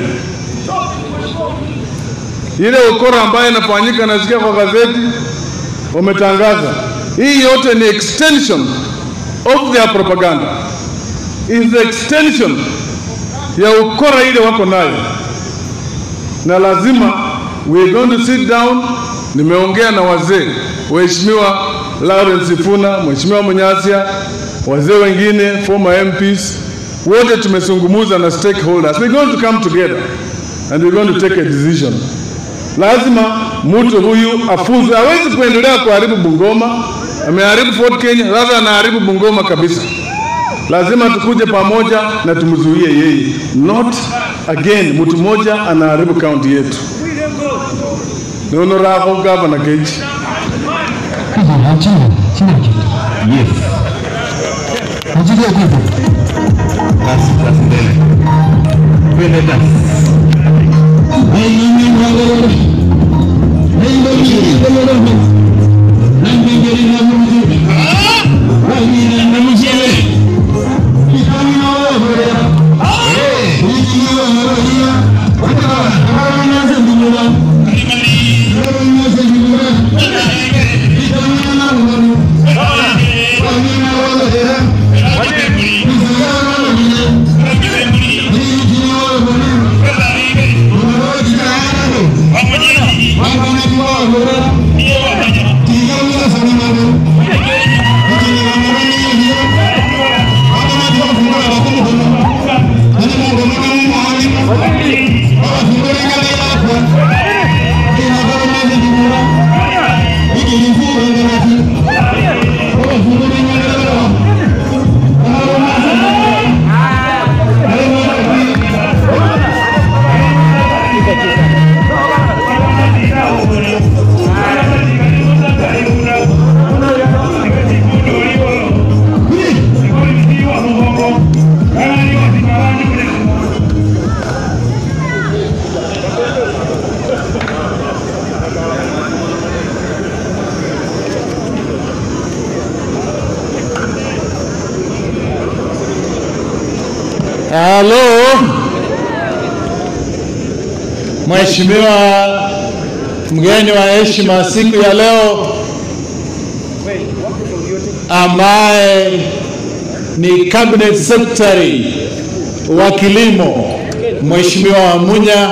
Ile ukora ambayo inafanyika, nasikia kwa gazeti wametangaza, hii yote ni extension of their propaganda, is the extension ya ukora ile wako nayo, na lazima we are going to sit down. Nimeongea na wazee, waheshimiwa Lawrence Sifuna, Mheshimiwa Munyasia, wazee wengine, former MPs, wote tumezungumza na stakeholders. We're going to come together and we're going to take a decision. Lazima mtu huyu afunzwe, hawezi kuendelea kuharibu Bungoma. Ameharibu Fort Kenya, sasa anaharibu Bungoma kabisa. Lazima tukuje pamoja na tumzuie yeye, not again mtu mmoja anaharibu kaunti yetu. Nono rako gavana Kechi. Kijana chini, chini kitu. Yes. Mjige kitu. Basi basi mbele. Twende basi. Hey, mimi mwangalie. Hey, mimi mwangalie. Na mbingiri na mjini. Ah! Wengine na mjini. Kitani na wewe. Eh, hiki ni wewe. Wata, kama unaanza ndumula. Kama unaanza ndumula. Halo, Mheshimiwa mgeni wa heshima siku ya leo ambaye ni cabinet secretary wa kilimo Mheshimiwa Wamunya,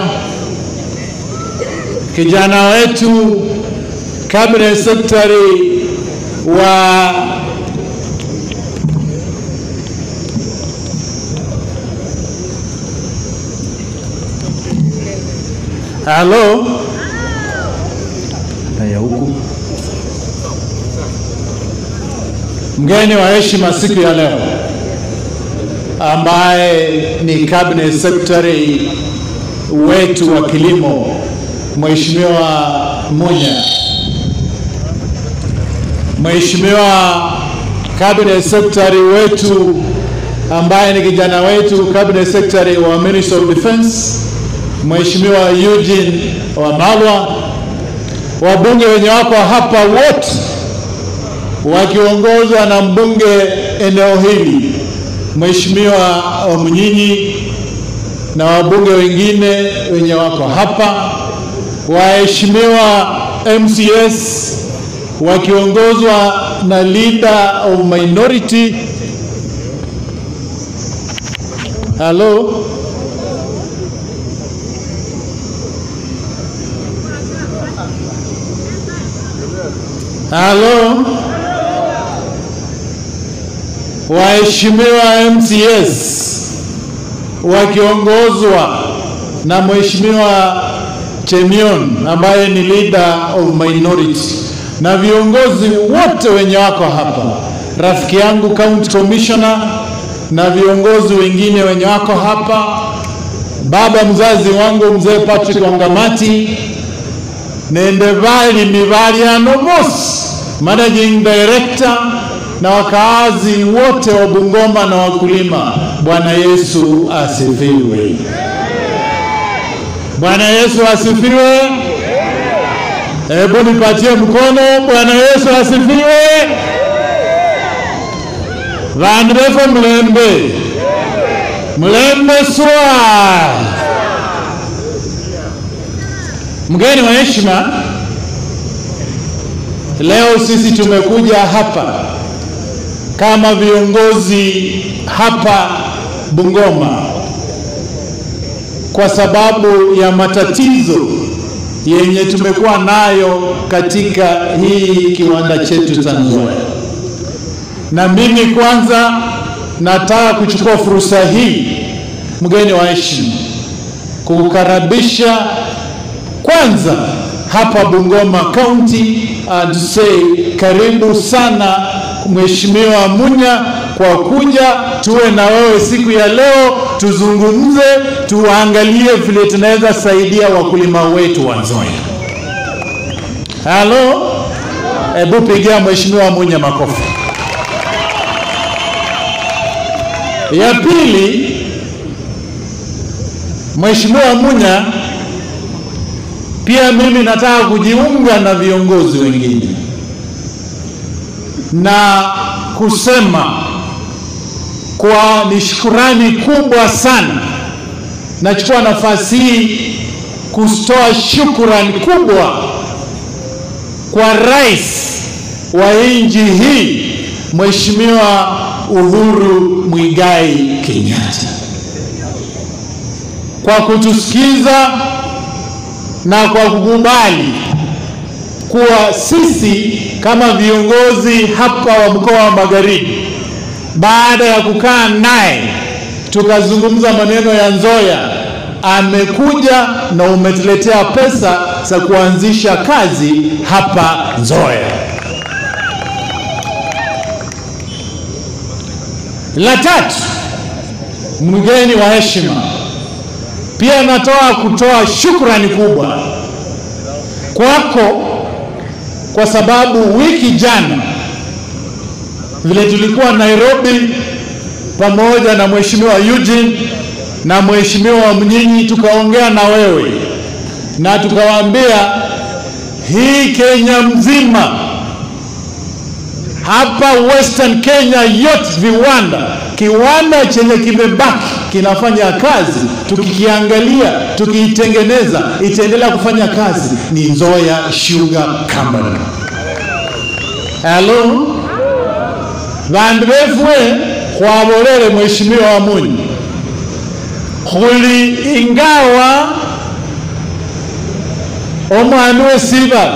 kijana wetu cabinet secretary wa Halo. Haya huku. Mgeni wa heshima siku ya leo ambaye ni cabinet secretary wetu wa kilimo Mheshimiwa Munya. Mheshimiwa cabinet secretary wetu ambaye ni kijana wetu cabinet secretary wa Ministry of Defense Mheshimiwa Eugene Wamalwa, wabunge wenye wako hapa wote wakiongozwa na mbunge eneo hili Mheshimiwa Wamunyinyi na wabunge wengine wenye wako hapa, waheshimiwa MCS wakiongozwa na leader of minority. Hello. Halo, waheshimiwa MCS wakiongozwa na Mheshimiwa Chemion ambaye ni leader of minority na viongozi wote wenye wako hapa, rafiki yangu county commissioner na viongozi wengine wenye wako hapa, baba mzazi wangu mzee Patrick Wangamati, nende vali mivaliano mos managing director na wakaazi wote wa Bungoma na wakulima. Bwana Yesu asifiwe. Bwana Yesu asifiwe. Hebu nipatie mkono. Bwana Yesu asifiwe. Vandu vefe mlembe mlembe swa. Mgeni wa heshima, leo sisi tumekuja hapa kama viongozi hapa Bungoma kwa sababu ya matatizo yenye tumekuwa nayo katika hii kiwanda chetu cha Nzoia. Na mimi kwanza nataka kuchukua fursa hii, mgeni wa heshima, kukukaribisha kwanza hapa Bungoma County and say karibu sana Mheshimiwa Munya kwa kuja tuwe na wewe siku ya leo, tuzungumze, tuangalie vile tunaweza saidia wakulima wetu wa Nzoia. Halo, hebu pigia Mheshimiwa Munya makofi. Ya pili, Mheshimiwa Munya, pia mimi nataka kujiunga na viongozi wengine na kusema kwa ni shukurani kubwa sana. Nachukua nafasi hii kutoa shukurani kubwa kwa rais wa nchi hii Mheshimiwa Uhuru Mwigai Kenyatta kwa kutusikiza na kwa kukubali kuwa sisi kama viongozi hapa wa mkoa wa Magharibi, baada ya kukaa naye tukazungumza maneno ya Nzoia, amekuja na umetuletea pesa za kuanzisha kazi hapa Nzoia. La tatu, mgeni wa heshima, pia natoa kutoa shukrani kubwa kwako kwa sababu wiki jana vile tulikuwa Nairobi pamoja na mheshimiwa Eugene na mheshimiwa Mnyinyi, tukaongea na wewe na tukawaambia hii Kenya mzima hapa Western Kenya yote viwanda, kiwanda chenye kimebaki kinafanya kazi, tukikiangalia tukiitengeneza, itaendelea kufanya kazi ni Nzoia Sugar Company. Halo, vandu vefwe khwabolele mheshimiwa wa Munyi khuli ingawa omwami wesiba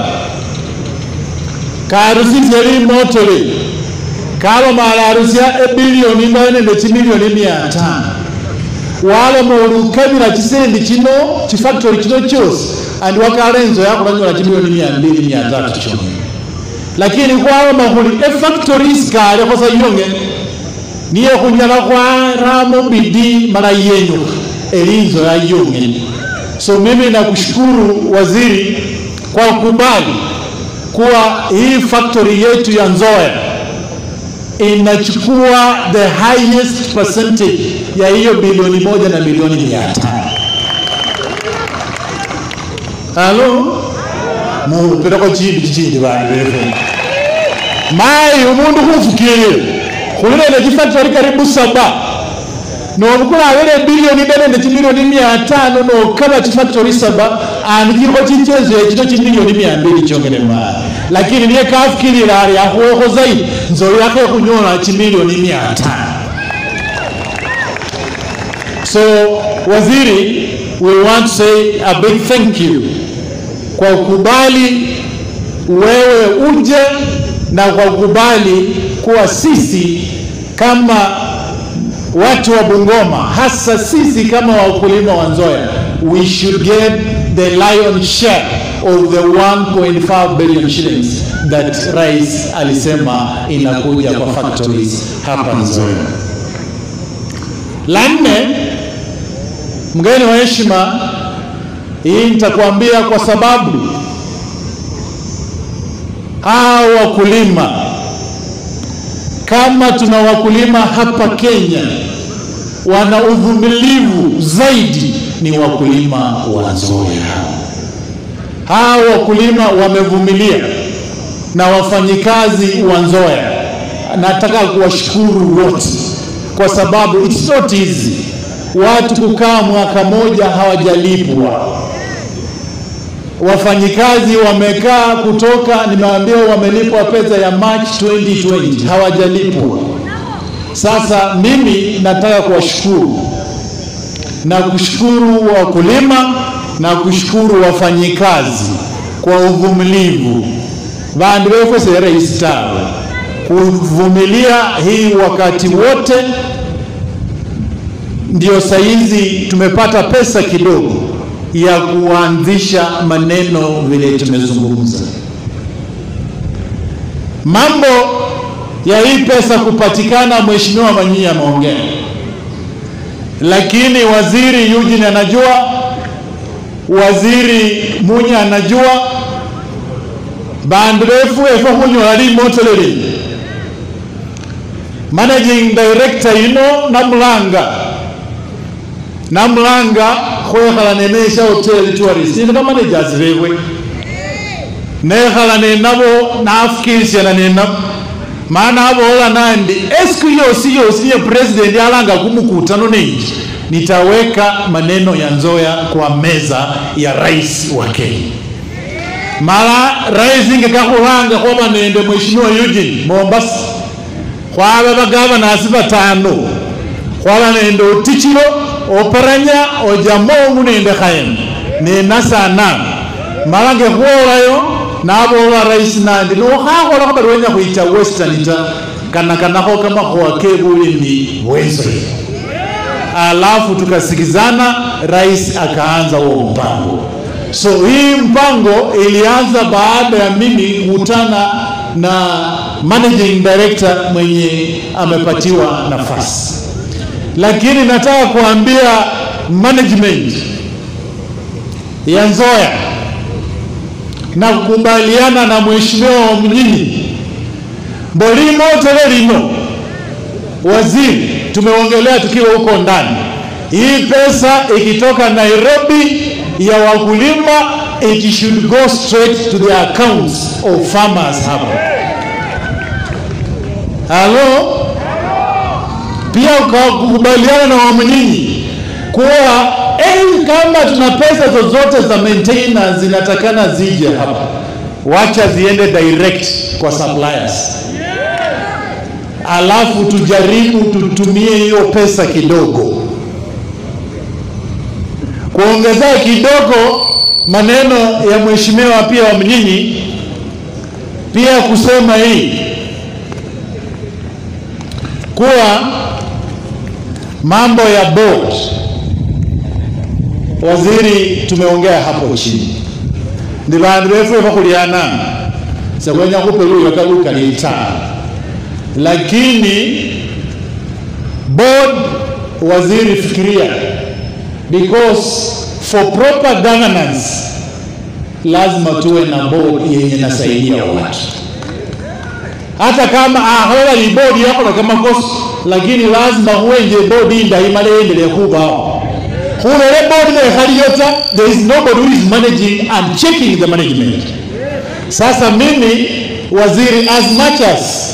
karusisye limotole kalomala arusya ebilioni imbayo nende chimilioni mia tano waloma olukabila chisendi chino chifactory chino chosi andi wakala enzo yakulanyola chimilioni mia mbili mia tatu chona lakini khwaloma khuli efactory isikalekho sa yonge niye khunyala khwaramo bidii mala yenyukha elinzo ya yongene so mimi nakushukuru waziri kwa kukubali kuwa hii factory yetu ya Nzoia inachukua the highest percentage ya hiyo bilioni moja na milioni mia tano. Halo, mupireko chindi chichindi vanhu vefe mai umundu khufukile khulilende chifactory karibu saba nobukulavile bilioni ine nende chimilioni mia tano nokaba chifactory saba andi chilikho chichezo echino chimilioni mia mbili chongele mali lakini niye kafukilila ali akhuwekho zaidi nzoli yakhe khunyola chimilioni mia tano so waziri we want to say a big thank you kwa kukubali wewe uje na kwa kukubali kuwa sisi kama watu wa Bungoma, hasa sisi kama wakulima wa Nzoia, we should get the lion share of the 1.5 billion shillings that rais alisema inakuja kwa factories hapa Nzoia. La nne, mgeni wa heshima, hii nitakwambia kwa sababu hao wakulima, kama tuna wakulima hapa Kenya wana uvumilivu zaidi, ni wakulima wa Nzoia. Hao wakulima wamevumilia na wafanyikazi wa Nzoia, nataka kuwashukuru wote kwa sababu it's not easy watu kukaa mwaka moja hawajalipwa. Wafanyikazi wamekaa kutoka, nimeambiwa wamelipwa pesa ya March 2020 hawajalipwa. Sasa mimi nataka kuwashukuru na kushukuru wakulima na kushukuru wafanyikazi kwa uvumilivu vandu vefwesere isitawe kuvumilia hii wakati wote, ndio saizi tumepata pesa kidogo ya kuanzisha maneno vile tumezungumza. Mambo ya hii pesa kupatikana, Mheshimiwa Manyinyi ameongea, lakini waziri Eugene anajua, waziri Munya anajua, bandu befu efe khunyola limoto lili managing director yino namulanga namulanga khwekhala nenesha hotel tourist ino bamanagers bebwe nekhala nenabo nafukirisana nenabo maana abola nandi esiku yosi yosi niye president alanga kumukutano nenji nitaweka maneno ya Nzoia kwa meza ya rais wa Kenya mala rais ingekakhulanga khoba nende mheshimiwa Eugene Mombasa khwaba bagavanasi batano khwaba nende otichilo oparanya ojamongu nende khaem nenasana mala ngekhwolayo nabola rais nandi nokhakholakho bari wenya khwicha western ta kanakanakho kamakhuwa kebulimi bwenzoe alafu tukasikizana rais akaanza huo mpango so hii mpango ilianza baada ya mimi kukutana na managing director mwenye amepatiwa nafasi, lakini nataka kuambia management ya Nzoia na kukubaliana na mheshimiwa wa Mnyinyi Bolimo tele lino waziri, tumeongelea tukiwa huko ndani, hii pesa ikitoka Nairobi ya wakulima it should go straight to the accounts of farmers hapa. Halo, pia ukakubaliana na Wamnyinyi kuwa eh, kama tuna pesa zozote za maintenance zinatakana zije hapa, wacha ziende direct kwa suppliers, alafu tujaribu tutumie hiyo pesa kidogo kuongezea kidogo maneno ya mheshimiwa pia wa Mnyinyi, pia kusema hii kuwa mambo ya board, waziri, tumeongea hapo chini ndi vandu vefe vakuliana sekwenya kupeluya kalukaliita lakini board, waziri, fikiria because for proper governance lazima tuwe na board yenye nasaidia watu hata kama ahola ni board yako na kama kosa lakini lazima huenje board hii daima endelee kubao hulele board na hali yote there is nobody who is managing and checking the management sasa mimi waziri as much as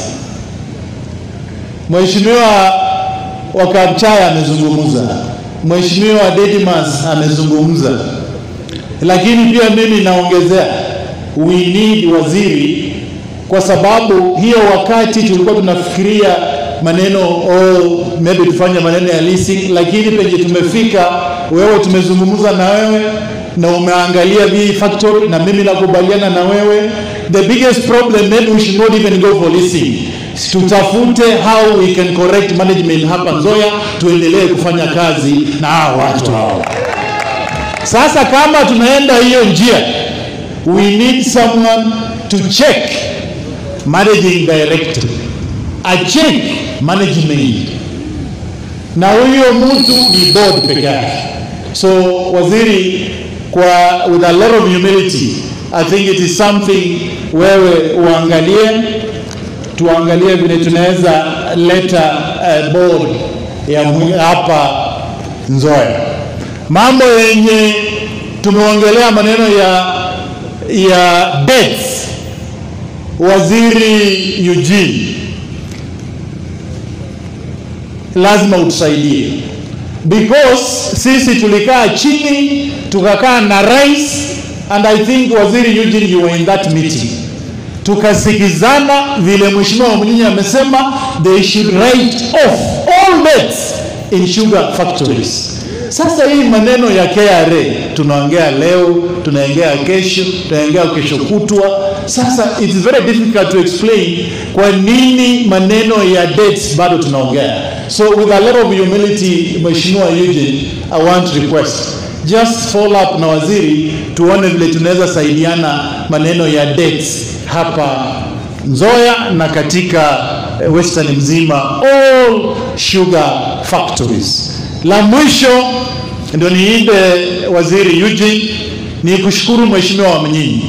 mheshimiwa Wakamchaya amezungumza Mheshimiwa Dedimas amezungumza, lakini pia mimi naongezea, we need waziri, kwa sababu hiyo wakati tulikuwa tunafikiria maneno oh, maybe tufanye maneno ya leasing, lakini penye tumefika, wewe tumezungumza na wewe na umeangalia hii factory, na mimi nakubaliana na wewe, the biggest problem maybe we should not even go for leasing tutafute how we can correct management hapa Nzoia, tuendelee kufanya kazi na hao watu hao. Sasa kama tunaenda hiyo njia, we need someone to check managing director, a check management, na huyo mtu ni board peke yake. So waziri, kwa with a lot of humility, I think it is something wewe uangalie, tuangalie vile tunaweza leta uh, board ya mwi- hapa Nzoia. Mambo yenye tumeongelea maneno ya ya debts, waziri Eugene, lazima utusaidie because sisi tulikaa chini tukakaa na rais and I think waziri Eugene you were in that meeting tukasikizana vile mheshimiwa Mnyinyi amesema they should write off all debts in sugar factories. Sasa hii maneno ya KRA tunaongea leo, tunaongea kesho, tunaongea kesho kutwa. Sasa it is very difficult to explain kwa nini maneno ya debts bado tunaongea. So with a lot of humility, Mheshimiwa Eugene, I want to request just follow up na waziri tuone vile tunaweza saidiana maneno ya debts hapa Nzoia na katika eh, western mzima all sugar factories. La mwisho ndio niinde waziri Eugene ni kushukuru mheshimiwa Mnyinyi.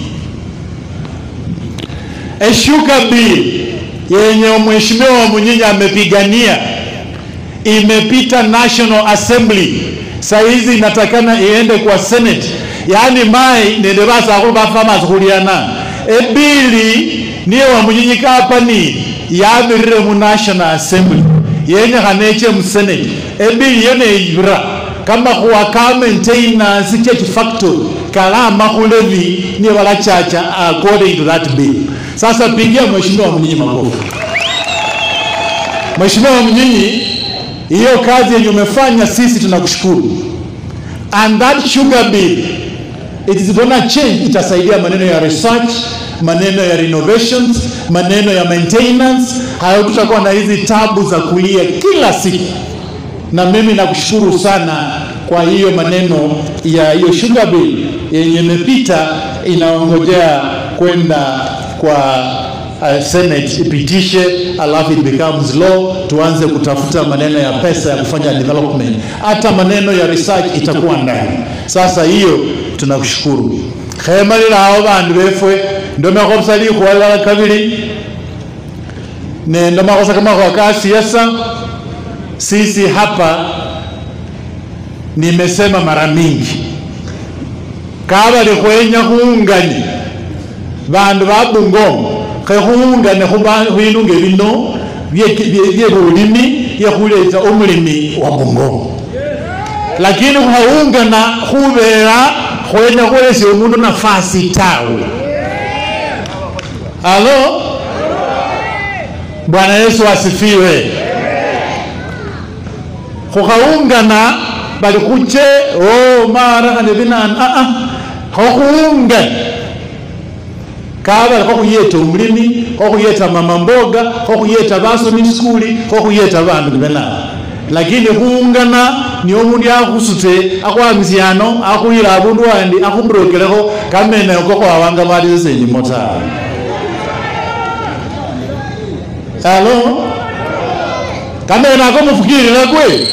A sugar bill yenye mheshimiwa Mnyinyi amepigania imepita National Assembly, saa hizi inatakana iende kwa Senate, yaani mai nende basakulu bafama khuliana ebili niye wamunyinyika hapa ni yamirire mu National Assembly yenyekhana eche mu Senate ebili yo neyibira kama khuwa ka maintenance chechi factory kalama khulevi niye balachacha according to that bill. Sasa pigia mheshimiwa Mnyinyi makofi. Mheshimiwa Mnyinyi, hiyo kazi yenye umefanya sisi tunakushukuru. And that sugar bill it is gonna change, itasaidia maneno ya research, maneno ya renovations, maneno ya maintenance. Hayatutakuwa na hizi tabu za kulia kila siku, na mimi nakushukuru sana kwa hiyo maneno ya hiyo sugar bill yenye imepita, inaongojea kwenda kwa uh, Senate ipitishe, alafu it becomes law, tuanze kutafuta maneno ya pesa ya kufanya development, hata maneno ya research itakuwa ndani. Sasa hiyo tunakushukuru khemalila hao bandu befwe ndomakhosa likhuwalala kabili nende makhosa kamakhuwa ka siasa sisi hapa nimesema mara mingi kabali khwenya khungani bandu ba Bungoma khekhuungane khubinunge bino bye- bye bye bulimi byekhuletsa omulimi wa Bungoma lakini khwaungana khubera khwenya khwelesya omundu nafasi tawe halo bwana yesu asifiwe khukhaungana bali khuche o mara khane binani aa khokhuungana kabali khokhuyeta omulimi khokhuyeta mama mboga khokhuyeta basomi skuli khokhuyeta bandu nibenabo lakini khuungana niyo omundu akhusute akhwamisyano akhuyila abundu wandi akhumurokelekho kamene oko khwawanga bali sesenyimo tawe halo kamene ako mufukirire kwe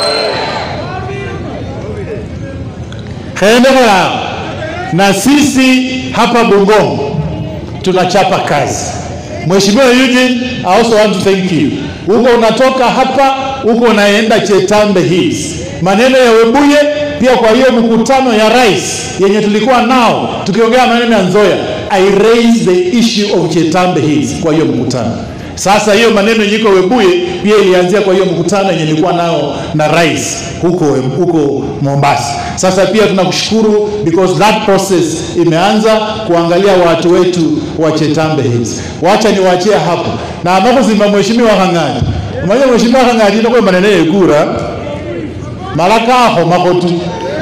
khendekhelao na sisi hapa Bungoma tunachapa kazi. Mheshimiwa Eugene, I also want to thank you. Uko unatoka hapa, uko unaenda Chetambe Hills, maneno ya Webuye pia. Kwa hiyo mkutano ya rais yenye tulikuwa nao tukiongea maneno ya Nzoia, I raised the issue of Chetambe Hills kwa hiyo mkutano. Sasa hiyo maneno yenye iko Webuye pia ilianzia kwa hiyo mkutano yenye nilikuwa nao na rais huko huko Mombasa. Sasa pia tunakushukuru because that process imeanza kuangalia watu wetu wa Chetambe Hills. Wacha niwaachie hapo na amakuzima mheshimiwa Khang'ati. Umanye mheshimiwa Khang'ati ndokwe maneno yekura malakakho makotu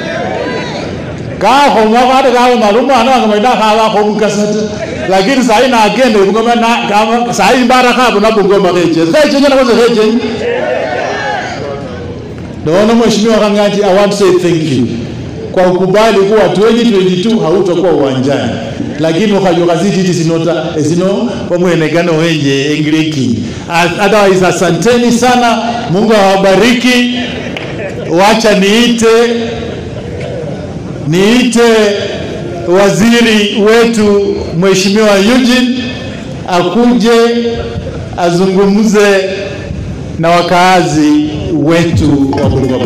kakho makate kawe malumwana wange maida khabakho mukasata lakini sayi nakende bungoma na kama sayi mbara khabo na bungoma kheche kheche nyana kwanza kheche Naona mheshimiwa Khang'ati, I want to say thank you kwa ukubali kuwa 2022 hautakuwa uwanjani lakini ukajokaziti sinota sino pamwenekano wenje engireki otherwise asanteni sana mungu awabariki wacha niite niite waziri wetu mheshimiwa Eugene akuje azungumze na wakaazi wetu wa Bungoma.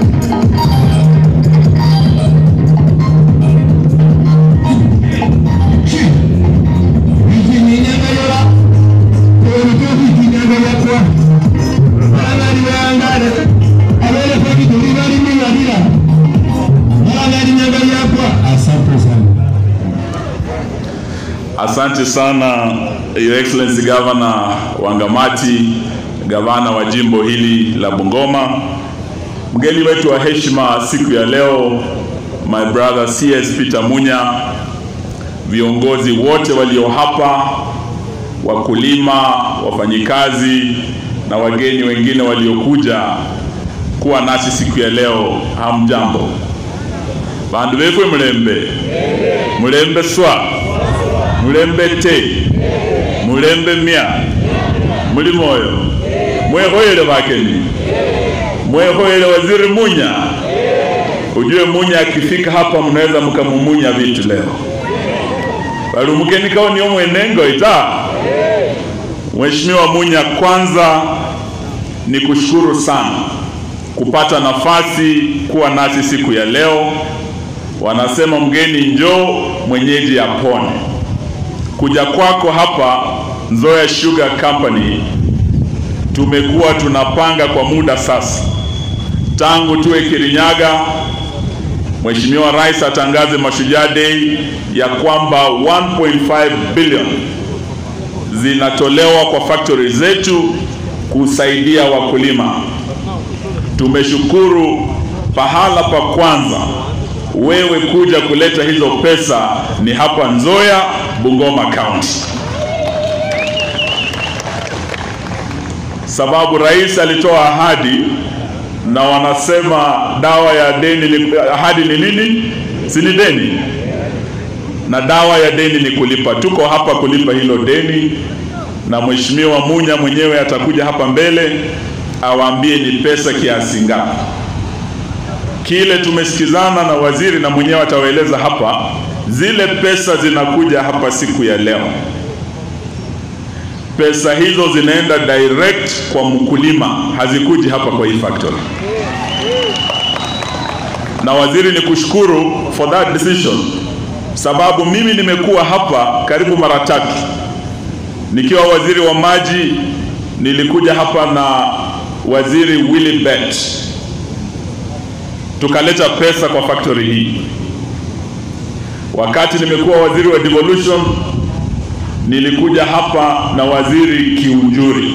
Asante sana Your Excellency Governor Wangamati, gavana wa jimbo hili la Bungoma, mgeni wetu wa heshima siku ya leo, my brother CS Peter Munya, viongozi wote walio hapa, wakulima, wafanyikazi na wageni wengine waliokuja kuwa nasi siku ya leo, hamjambo. Bandu befwe mulembe mulembe swa mulembe te mulembe mya muli moyo mwehoyele bakeni mwehoyele waziri Munya. Ujue Munya akifika hapa mnaweza mkamumunya vitu leo bali umukeni kao niyo mwenengo ita Mheshimiwa Munya, kwanza ni kushukuru sana kupata nafasi kuwa nasi siku ya leo. Wanasema mgeni njoo mwenyeji apone. Kuja kwako hapa Nzoia Sugar Company tumekuwa tunapanga kwa muda sasa, tangu tuwe Kirinyaga, Mheshimiwa Rais atangaze Mashujaa Day ya kwamba 1.5 billion zinatolewa kwa factory zetu kusaidia wakulima. Tumeshukuru pahala pa kwanza wewe kuja kuleta hizo pesa ni hapa Nzoia, Bungoma County, sababu rais alitoa ahadi na wanasema dawa ya deni ni, ahadi ni nini? Si ni deni, na dawa ya deni ni kulipa. Tuko hapa kulipa hilo deni, na Mheshimiwa Munya mwenyewe atakuja hapa mbele awaambie ni pesa kiasi ngapi. Kile tumesikizana na waziri na mwenyewe atawaeleza hapa, zile pesa zinakuja hapa siku ya leo, pesa hizo zinaenda direct kwa mkulima, hazikuji hapa kwa hii factory. Na waziri, ni kushukuru for that decision, sababu mimi nimekuwa hapa karibu mara tatu nikiwa waziri wa maji. Nilikuja hapa na waziri Willy Bet tukaleta pesa kwa factory hii. Wakati nimekuwa waziri wa devolution, nilikuja hapa na waziri Kiunjuri.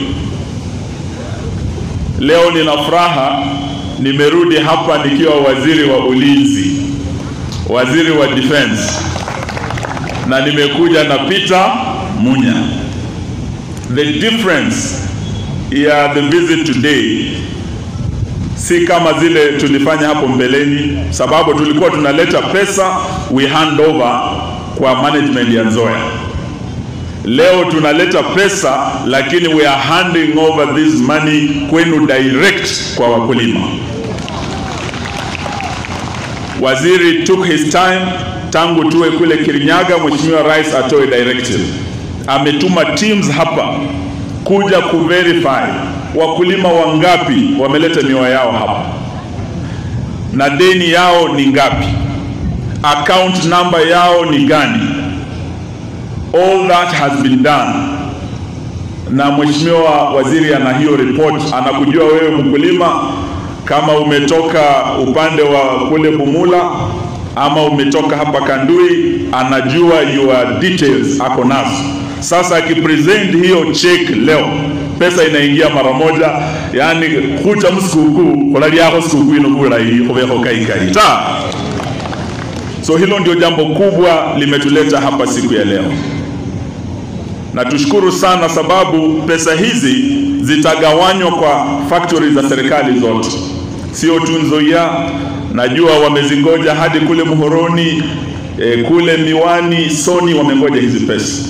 Leo nina furaha, nimerudi hapa nikiwa waziri wa ulinzi, waziri wa defense, na nimekuja na Peter Munya. The difference ya the visit today si kama zile tulifanya hapo mbeleni, sababu tulikuwa tunaleta pesa we hand over kwa management ya Nzoia. Leo tunaleta pesa lakini we are handing over this money kwenu direct kwa wakulima. Waziri took his time tangu tuwe kule Kirinyaga, Mheshimiwa Rais atoe directive. Ametuma teams hapa kuja kuverify wakulima wangapi wameleta miwa yao hapa na deni yao ni ngapi, account number yao ni gani. All that has been done, na mheshimiwa waziri ana hiyo report, anakujua wewe mkulima, kama umetoka upande wa kule Bumula ama umetoka hapa Kandui, anajua your details, ako nazo. Sasa akipresent hiyo check leo pesa inaingia mara moja, yani kucha msikuku kola lyako sikukuu inobulai hubeho kaikai ta so hilo ndio jambo kubwa limetuleta hapa siku ya leo, na tushukuru sana sababu pesa hizi zitagawanywa kwa factory za serikali zote, sio tu Nzoia, najua wamezingoja hadi kule Muhoroni eh, kule Miwani, Soni wamengoja hizi pesa,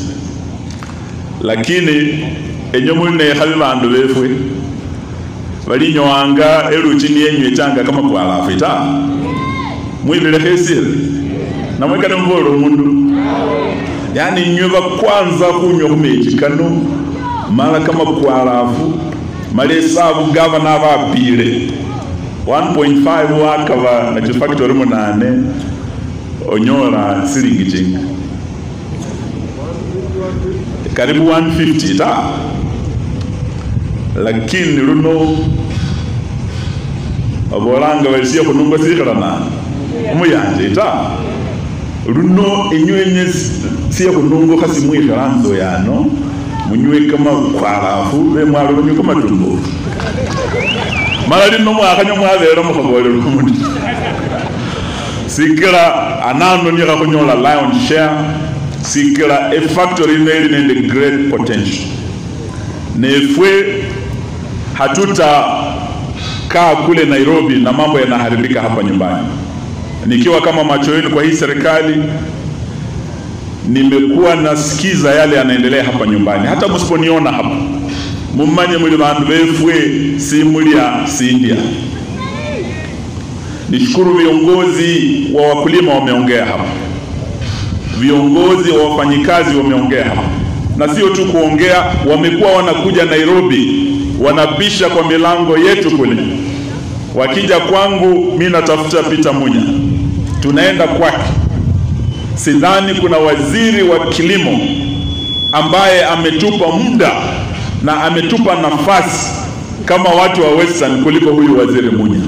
lakini enyo mulinekhabi bandu befwe balinywanga eluchi niyenywechanga kama kwalafu ta mwibilekho esile namwekane mubola omundu yani nywe bakwanza kunywa kumechi kano mala kama kwalafu mala esabu gavana bapile 1.5 wakaba na chifactory munane onyola silingi chinga karibu 150 ta lakini luno abolanga balisiya kununga sikhalana umuyanje ta luno enywenye siya kununga khasi mwikhalanzo yano munywe kama kwalafu bemwalo banywe kamatumbo mala lino mwakhanya mwabera mukhabolera omundu sikila anano nikha khunyola lion share sikila efactory ino ili nende great potential nefwe hatutakaa kule Nairobi na mambo yanaharibika hapa nyumbani. Nikiwa kama macho yenu kwa hii serikali, nimekuwa nasikiza yale yanaendelea hapa nyumbani. Hata msiponiona hapa, mumanye muli bandu befwe si mulya sindya. Nishukuru viongozi wa wakulima wameongea hapa, viongozi wa wafanyikazi wameongea hapa, na sio tu kuongea, wamekuwa wanakuja Nairobi wanabisha kwa milango yetu kule. Wakija kwangu, mi natafuta Peter Munya, tunaenda kwake. Sidhani kuna waziri wa kilimo ambaye ametupa muda na ametupa nafasi kama watu wa Western kuliko huyu waziri Munya.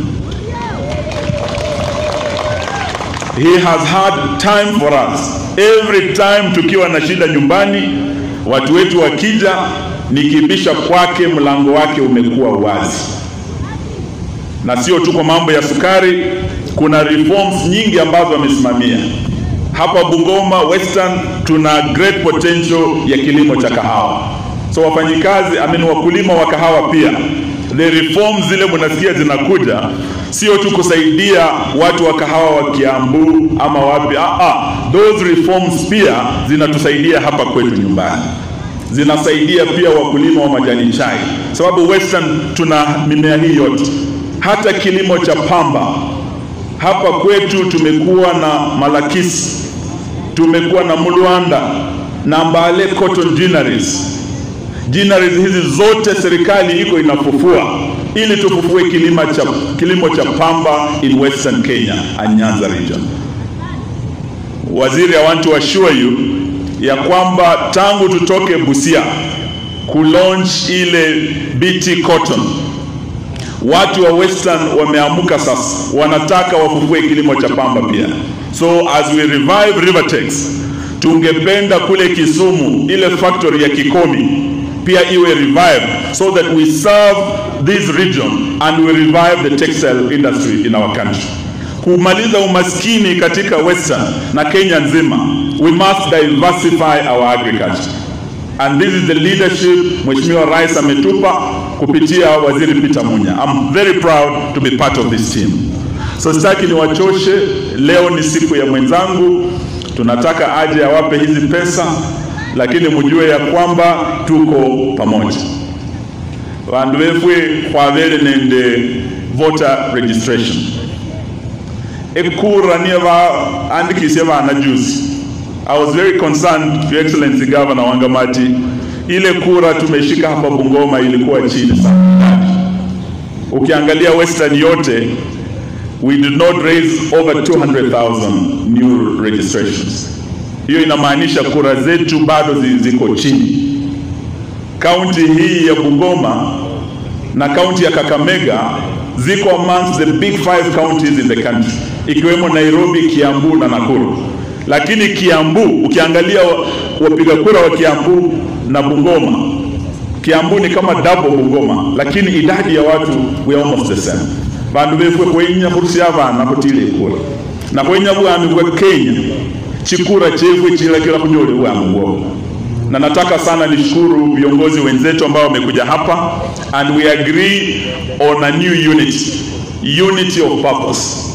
He has had time for us. Every time tukiwa na shida nyumbani, watu wetu wakija nikibisha kwake mlango wake umekuwa wazi, na sio tu kwa mambo ya sukari. Kuna reforms nyingi ambazo amesimamia hapa Bungoma Western. Tuna great potential ya kilimo cha kahawa, so wafanyikazi I mean, wakulima wa kahawa pia, the reforms zile mnasikia zinakuja, sio tu kusaidia watu wa kahawa wa Kiambu ama wapi. Ah, ah, those reforms pia zinatusaidia hapa kwetu nyumbani zinasaidia pia wakulima wa majani chai, sababu Western tuna mimea hii yote, hata kilimo cha pamba hapa kwetu tumekuwa na Malakisi, tumekuwa na Mulwanda na Mbale Cotton Ginneries. Ginneries hizi zote serikali iko inafufua ili tufufue kilimo cha, kilimo cha pamba in Western Kenya and Nyanza region. Waziri, I want to assure you ya kwamba tangu tutoke Busia kulaunch ile BT cotton, watu wa Western wameamuka sasa, wanataka wafufue kilimo cha pamba pia. So as we revive Rivertex, tungependa kule Kisumu ile factory ya Kikomi pia iwe revive so that we serve this region and we revive the textile industry in our country kumaliza umaskini katika Western na Kenya nzima, we must diversify our agriculture and this is the leadership Mheshimiwa Rais ametupa kupitia Waziri Peter Munya. I'm very proud to be part of this team. So sitaki niwachoshe, leo ni siku ya mwenzangu, tunataka aje awape hizi pesa, lakini mjue ya kwamba tuko pamoja. Vandu vefwe khwavele nende voter registration ekura niye vaandikishe vana juzi. I was very concerned, Your Excellency Governor Wangamati, ile kura tumeshika hapa Bungoma ilikuwa chini sana. Ukiangalia Western yote, we did not raise over 200,000 new registrations. Hiyo inamaanisha kura zetu bado ziko chini. Kaunti hii ya Bungoma na kaunti ya Kakamega ziko amongst the big five counties in the country ikiwemo Nairobi, Kiambu na Nakuru. Lakini Kiambu ukiangalia wapiga kura wa Kiambu na Bungoma, Kiambu ni kama double Bungoma, lakini idadi ya watu we are almost the same. bandu befwe kwenya khurusya abana khutile ikura na khwenya bwami bwa Kenya chikura chefwe chilakila khunyole bwami bwobo na nataka sana nishukuru viongozi wenzetu ambao wamekuja hapa and we agree on a new unity unity of purpose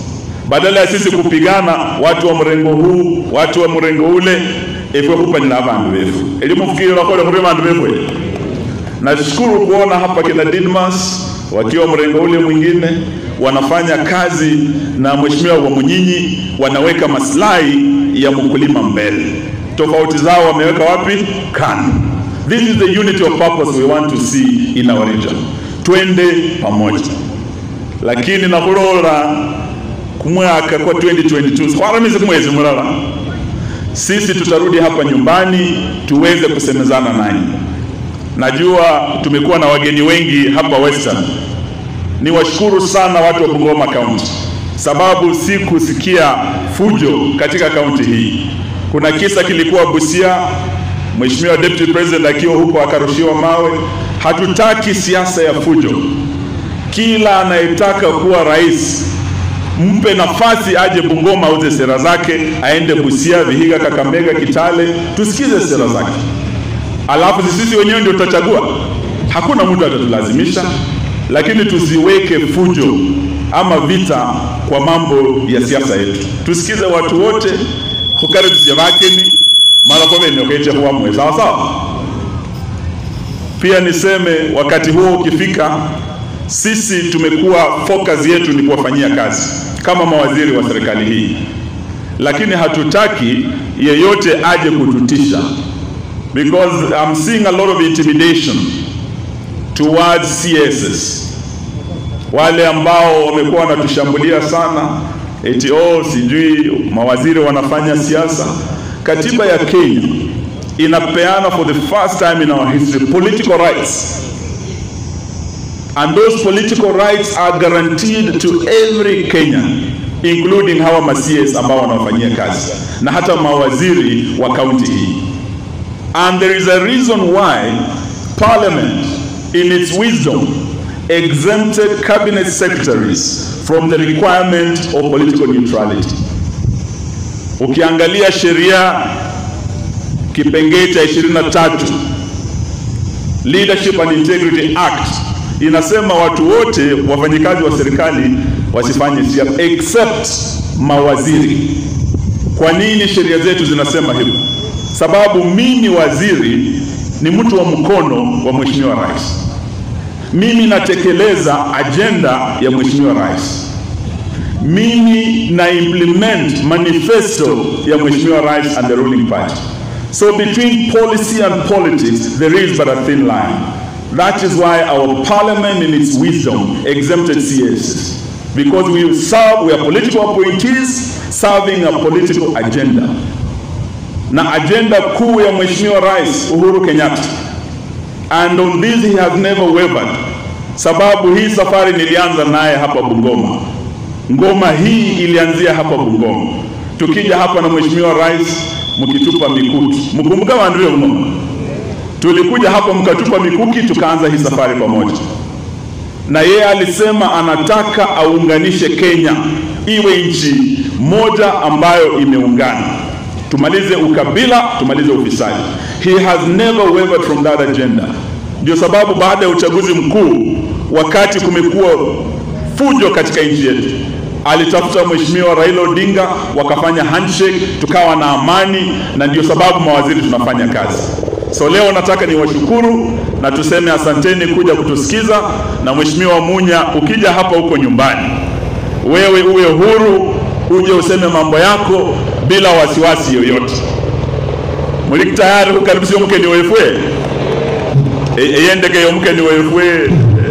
badala ya sisi kupigana watu wa mrengo huu watu wa mrengo ule efwe kupanila vandu vefu elimufikiri lakole muri vandu vefwe nashukuru kuona hapa kina Didmas wakiwa mrengo ule mwingine wanafanya kazi na mheshimiwa wa Munyinyi, wanaweka maslahi ya mkulima mbele. Tofauti zao wameweka wapi? Kando. This is the unity of purpose we want to see in our region. Twende pamoja, lakini nakulola kumwaka kwa 2022 kwaramizi kumwezi mulala sisi tutarudi hapa nyumbani tuweze kusemezana nanyi. Najua tumekuwa na wageni wengi hapa Western. Niwashukuru sana watu wa Bungoma County, sababu si kusikia fujo katika kaunti hii. Kuna kisa kilikuwa Busia, Mheshimiwa Deputy President akiwa huko akarushiwa mawe. Hatutaki siasa ya fujo. Kila anayetaka kuwa rais mpe nafasi aje Bungoma auze sera zake, aende Busia, Vihiga, Kakamega, Kitale, tusikize sera zake alafu sisi wenyewe ndio tutachagua. Hakuna mtu atatulazimisha, lakini tusiweke fujo ama vita kwa mambo ya siasa yetu. Tusikize watu wote hukaribisha vakeni mara kwa vene ukeche huwa mwe sawa sawa. Pia niseme wakati huo ukifika, sisi tumekuwa focus yetu ni kuwafanyia kazi kama mawaziri wa serikali hii, lakini hatutaki yeyote aje kututisha because I'm seeing a lot of intimidation towards CSs, wale ambao wamekuwa wanatushambulia sana eti oh, sijui mawaziri wanafanya siasa. Katiba ya Kenya inapeana for the first time in our history political rights and those political rights are guaranteed to every Kenyan including hawa ma CS ambao wanawafanyia kazi na hata mawaziri wa kaunti hii. And there is a reason why Parliament, in its wisdom, exempted cabinet secretaries from the requirement of political neutrality. Ukiangalia sheria kipengee cha 23 Leadership and Integrity Act inasema watu wote wafanyikazi wa serikali wasifanye siasa except mawaziri. Kwa nini sheria zetu zinasema hivyo? sababu mimi waziri ni mtu wa mkono wa mheshimiwa rais. Mimi natekeleza ajenda ya mheshimiwa rais. Mimi na implement manifesto ya mheshimiwa rais and the ruling party. So between policy and politics there is but a thin line. That is why our parliament in its wisdom exempted CSs because we serve, we are political appointees serving a political agenda na ajenda kuu ya Mheshimiwa Rais Uhuru Kenyatta. And on this he has never wavered, sababu hii safari nilianza naye hapa Bungoma. Ngoma hii ilianzia hapa Bungoma, tukija hapa na Mheshimiwa Rais mkitupa mikuki. Mkumbuka wanduye mno, tulikuja hapa mkatupa mikuki, tukaanza hii safari pamoja na yeye alisema anataka aunganishe Kenya iwe nchi moja ambayo imeungana tumalize ukabila, tumalize ufisadi. He has never wavered from that agenda. Ndio sababu baada ya uchaguzi mkuu, wakati kumekuwa fujo katika nchi yetu, alitafuta Mheshimiwa Raila Odinga, wakafanya handshake, tukawa na amani, na ndio sababu mawaziri tunafanya kazi. So leo nataka niwashukuru na tuseme asanteni kuja kutusikiza, na Mheshimiwa Munya, ukija hapa huko nyumbani, wewe uwe huru, uje useme mambo yako bila wasiwasi yoyote. Muli tayari kukaribisha mkeni wefwe eyendeke yo mkeni wefwe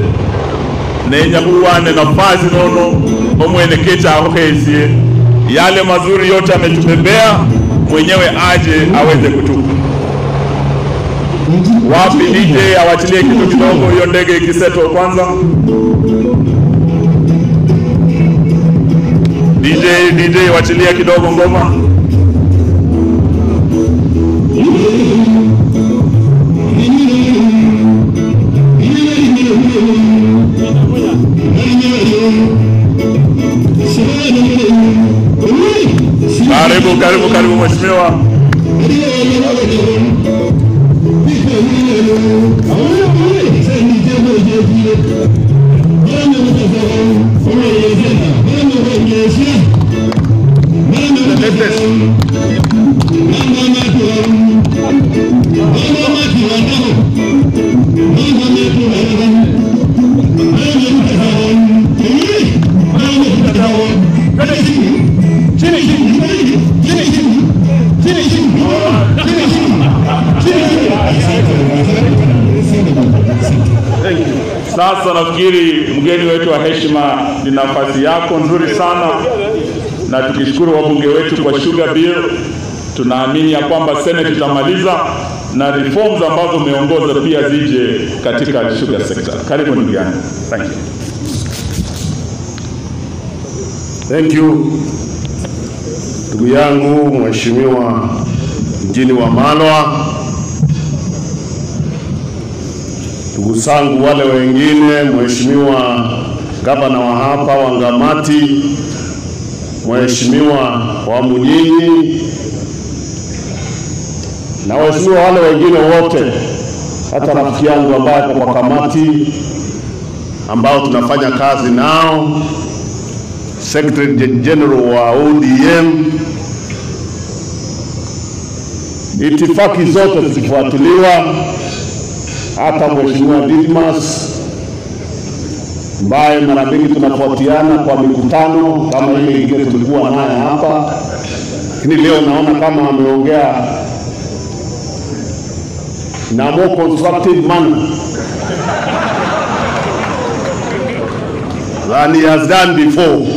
nenya kuwane nafasi nono omwene kecha aho kesie yale mazuri yote ametubebea mwenyewe aje aweze kutupa wapi DJ awachilie kitu kidogo hiyo ndege ikiseto kwanza DJ DJ wachilia kidogo ngoma Karibu, karibu, karibu mheshimiwa. Sasa nafikiri mgeni wetu wa heshima, ni nafasi yako nzuri sana, na tukishukuru wabunge wetu kwa sugar bill, tunaamini ya kwamba Senate itamaliza na reforms ambazo umeongoza pia zije katika sugar sector. Karibu ndugu yangu. Thank you. Thank you ndugu yangu mheshimiwa mjini wa Malwa, ndugu zangu wale wengine, mheshimiwa gavana wa hapa wa Ngamati, mheshimiwa wa Munyinyi na waheshimiwa wale wengine wote, hata rafiki yangu ambaye ako kwa kamati ambao tunafanya kazi nao Secretary General wa ODM, itifaki zote zikifuatiliwa, hata Mheshimiwa Didmas ambaye mara mingi tunafuatiana kwa mikutano kama ile ingine tulikuwa naye hapa, lakini leo naona kama ameongea na more constructive manner than he has done before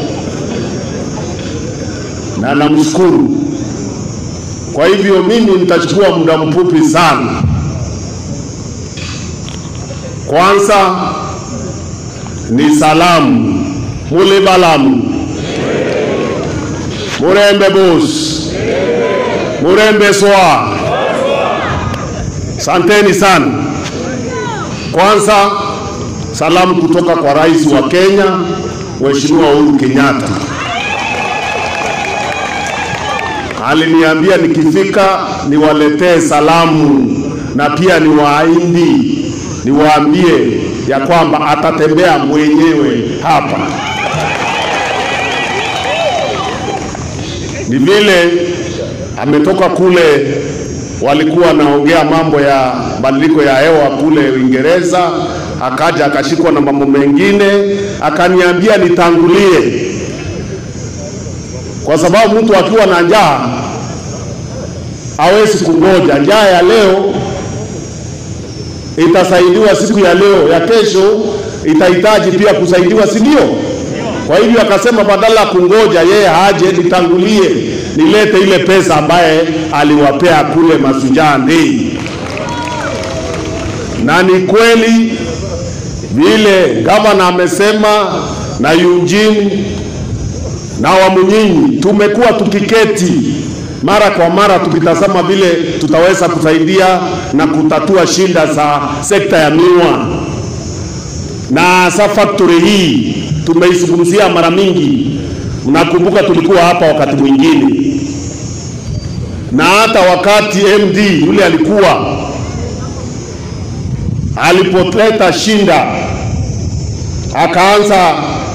na namshukuru. Kwa hivyo mimi nitachukua muda mfupi sana. Kwanza ni salamu mule balamu murembe bos murembe swa, santeni sana. Kwanza salamu kutoka kwa rais wa Kenya Mheshimiwa Uhuru Kenyatta aliniambia nikifika niwaletee salamu na pia niwaahidi niwaambie ya kwamba atatembea mwenyewe hapa. Ni vile ametoka kule, walikuwa wanaongea mambo ya badiliko ya hewa kule Uingereza, akaja akashikwa na mambo mengine, akaniambia nitangulie kwa sababu mtu akiwa na njaa hawezi kungoja. Njaa ya leo itasaidiwa siku ya leo, ya kesho itahitaji pia kusaidiwa, si ndio? Kwa hivyo akasema badala ya kungoja yeye haje, nitangulie nilete ile pesa ambaye aliwapea kule Mashujaa Day. Na ni kweli vile gavana amesema na Eugene na Wamunyinyi tumekuwa tukiketi mara kwa mara tukitazama vile tutaweza kusaidia na kutatua shida za sekta ya miwa, na hasa factory hii tumeizungumzia mara mingi. Mnakumbuka tulikuwa hapa wakati mwingine, na hata wakati MD yule alikuwa alipoleta shinda akaanza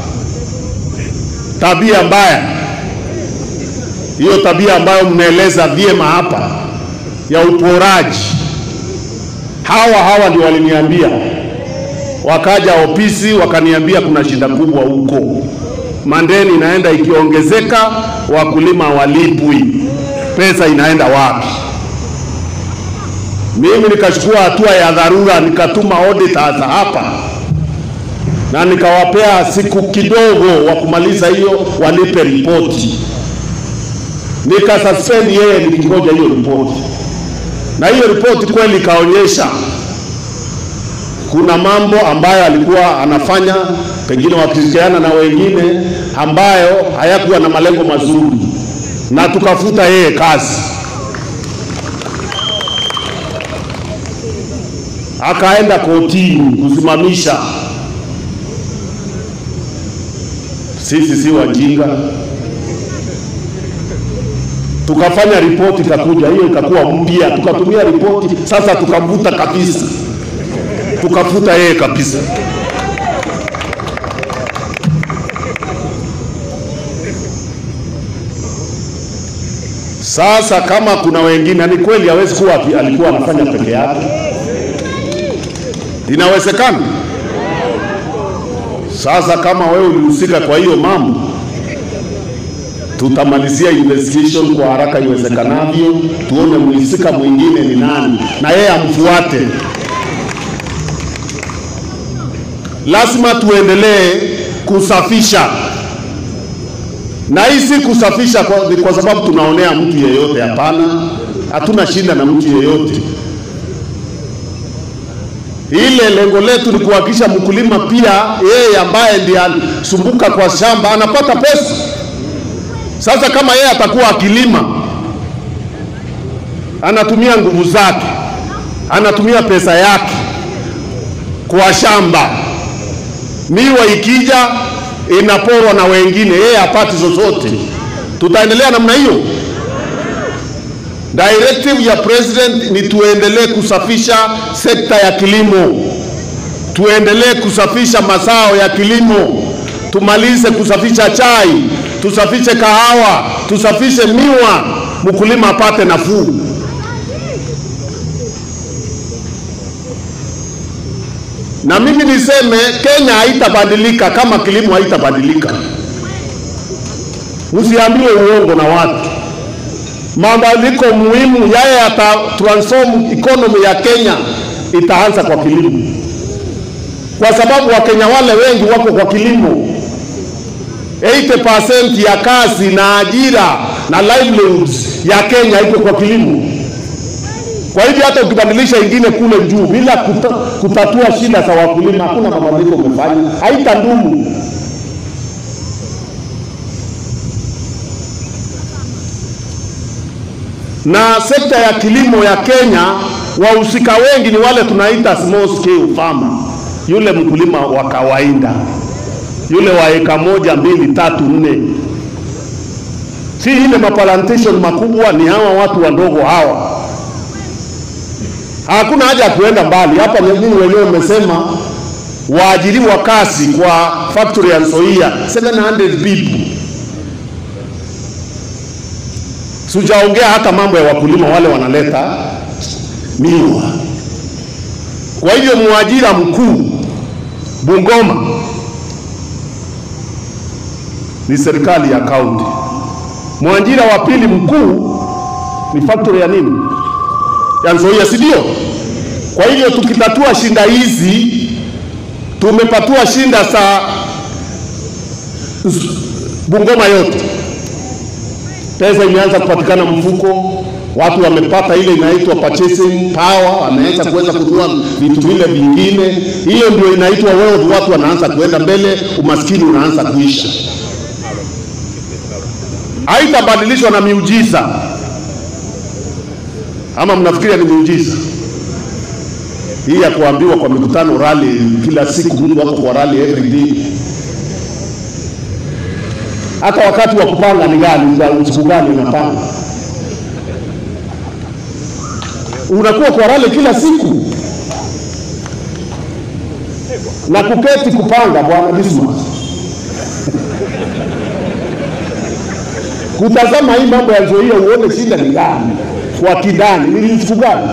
tabia mbaya, hiyo tabia ambayo mnaeleza vyema hapa ya uporaji. Hawa hawa ndio waliniambia, wakaja ofisi wakaniambia kuna shida kubwa huko, mandeni inaenda ikiongezeka, wakulima walipwi, pesa inaenda wapi? Mimi nikachukua hatua ya dharura, nikatuma auditors hapa na nikawapea siku kidogo wa kumaliza hiyo, walipe ripoti. Nikasuspend yeye nikingoja hiyo ripoti, na hiyo ripoti kweli ikaonyesha kuna mambo ambayo alikuwa anafanya, pengine wakishirikiana na wengine, ambayo hayakuwa na malengo mazuri, na tukafuta yeye kazi. Akaenda kotini kusimamisha sisi si wajinga, tukafanya ripoti ikakuja, hiyo ikakuwa mpya, tukatumia ripoti sasa, tukamvuta kabisa, tukafuta yeye kabisa. Sasa kama kuna wengine, ni kweli hawezi kuwa ati- alikuwa anafanya peke yake, inawezekana. Sasa kama wewe ulihusika kwa hiyo mambo, tutamalizia investigation kwa haraka iwezekanavyo, tuone mhusika mwingine ni nani, na yeye amfuate. Lazima tuendelee kusafisha, na hii si kusafisha kwa, ni kwa sababu tunaonea mtu yeyote. Hapana, hatuna shida na mtu yeyote. Ile lengo letu ni kuhakikisha mkulima pia yeye ambaye ndiye anasumbuka kwa shamba anapata pesa. Sasa kama yeye atakuwa akilima, anatumia nguvu zake, anatumia pesa yake kwa shamba, miwa ikija inaporwa na wengine, yeye hapati zozote, tutaendelea namna hiyo? Directive ya president ni tuendelee kusafisha sekta ya kilimo, tuendelee kusafisha mazao ya kilimo, tumalize kusafisha chai, tusafishe kahawa, tusafishe miwa, mkulima apate nafuu. Na mimi niseme Kenya haitabadilika kama kilimo haitabadilika. Msiambiwe uongo na watu mabadiliko muhimu yale yata transform economy ya Kenya itaanza kwa kilimo, kwa sababu Wakenya wale wengi wako kwa kilimo. 80% ya kazi na ajira na livelihoods ya Kenya iko kwa kilimo. Kwa hivyo hata ukibadilisha ingine kule juu bila kuta, kutatua shida za wakulima, hakuna mabadiliko umefanya, haitadumu. na sekta ya kilimo ya Kenya, wahusika wengi ni wale tunaita small scale farmer, yule mkulima wa kawaida, yule wa eka moja, mbili, tatu, nne, si ile maplantation makubwa, ni hawa watu wadogo hawa. Hakuna haja ya kuenda mbali. Hapa nyinyi wenyewe mmesema waajiriwa kazi kwa factory ya Nzoia 700 people Sijaongea hata mambo ya wakulima wale wanaleta miwa. Kwa hivyo mwajira mkuu Bungoma ni serikali ya kaunti. Mwajira wa pili mkuu ni factory ya nini? Ya Nzoia, si ndio? Kwa hivyo tukitatua shinda hizi, tumepatua shinda za Bungoma yote pesa imeanza kupatikana mfuko, watu wamepata ile inaitwa purchasing power, wameanza kuweza kununua vitu vile vingine. Hiyo ndio inaitwa wealth, watu wanaanza kuenda mbele, umaskini unaanza kuisha. Haitabadilishwa na miujiza, ama mnafikiria ni miujiza hii ya kuambiwa kwa mikutano rally, kila siku mtu wako kwa rally every day hata wakati wa kupanga ni gani, siku gani unapanga? Unakuwa kwa rale kila siku na kuketi kupanga, bwana Dismas kutazama hii mambo ya Nzoia uone shida ni gani kwa kidani, ni siku gani?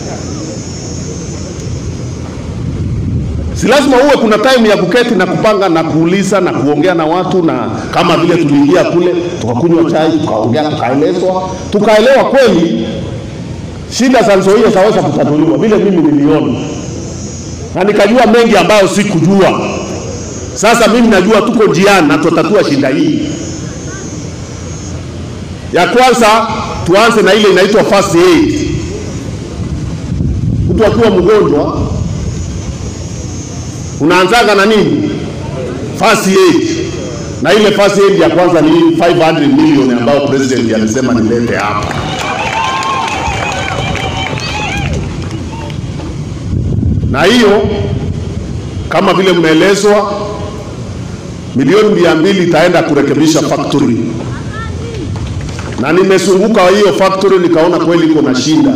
si lazima uwe kuna time ya kuketi na kupanga na kuuliza na kuongea na watu, na kama vile tuliingia kule tukakunywa chai tukaongea tukaelezwa tukaelewa kweli shida za Nzoia zaweza kutatuliwa vile mimi niliona, na nikajua mengi ambayo sikujua. Sasa mimi najua tuko njiani na tutatatua shida hii. Ya kwanza tuanze na ile inaitwa first aid. Mtu akiwa mgonjwa unaanzaga na nini? First aid. Na ile first aid ya kwanza ni 500 million ambayo president alisema nilete hapa. Na hiyo kama vile mmeelezwa, milioni mia mbili itaenda kurekebisha factory, na nimesunguka hiyo factory nikaona kweli iko na shida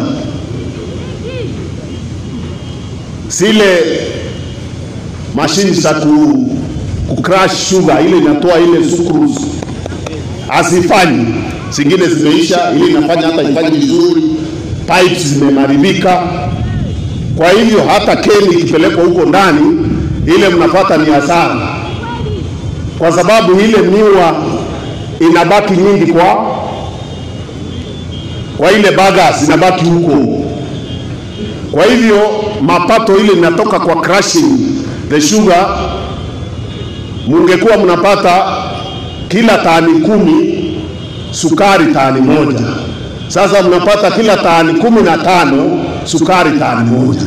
zile mashini za ku, ku crush sugar ile inatoa ile sucrose hazifanyi. zingine zimeisha, ili inafanya hata ifanye vizuri, pipes zimeharibika. Kwa hivyo hata keni ikipelekwa huko ndani, ile mnapata ni hasara, kwa sababu ile miwa inabaki nyingi kwa kwa ile bagas inabaki huko. Kwa hivyo mapato ile inatoka kwa crushing the sugar, mungekuwa mnapata kila tani kumi sukari tani moja. Sasa mnapata kila tani kumi na tano sukari tani moja.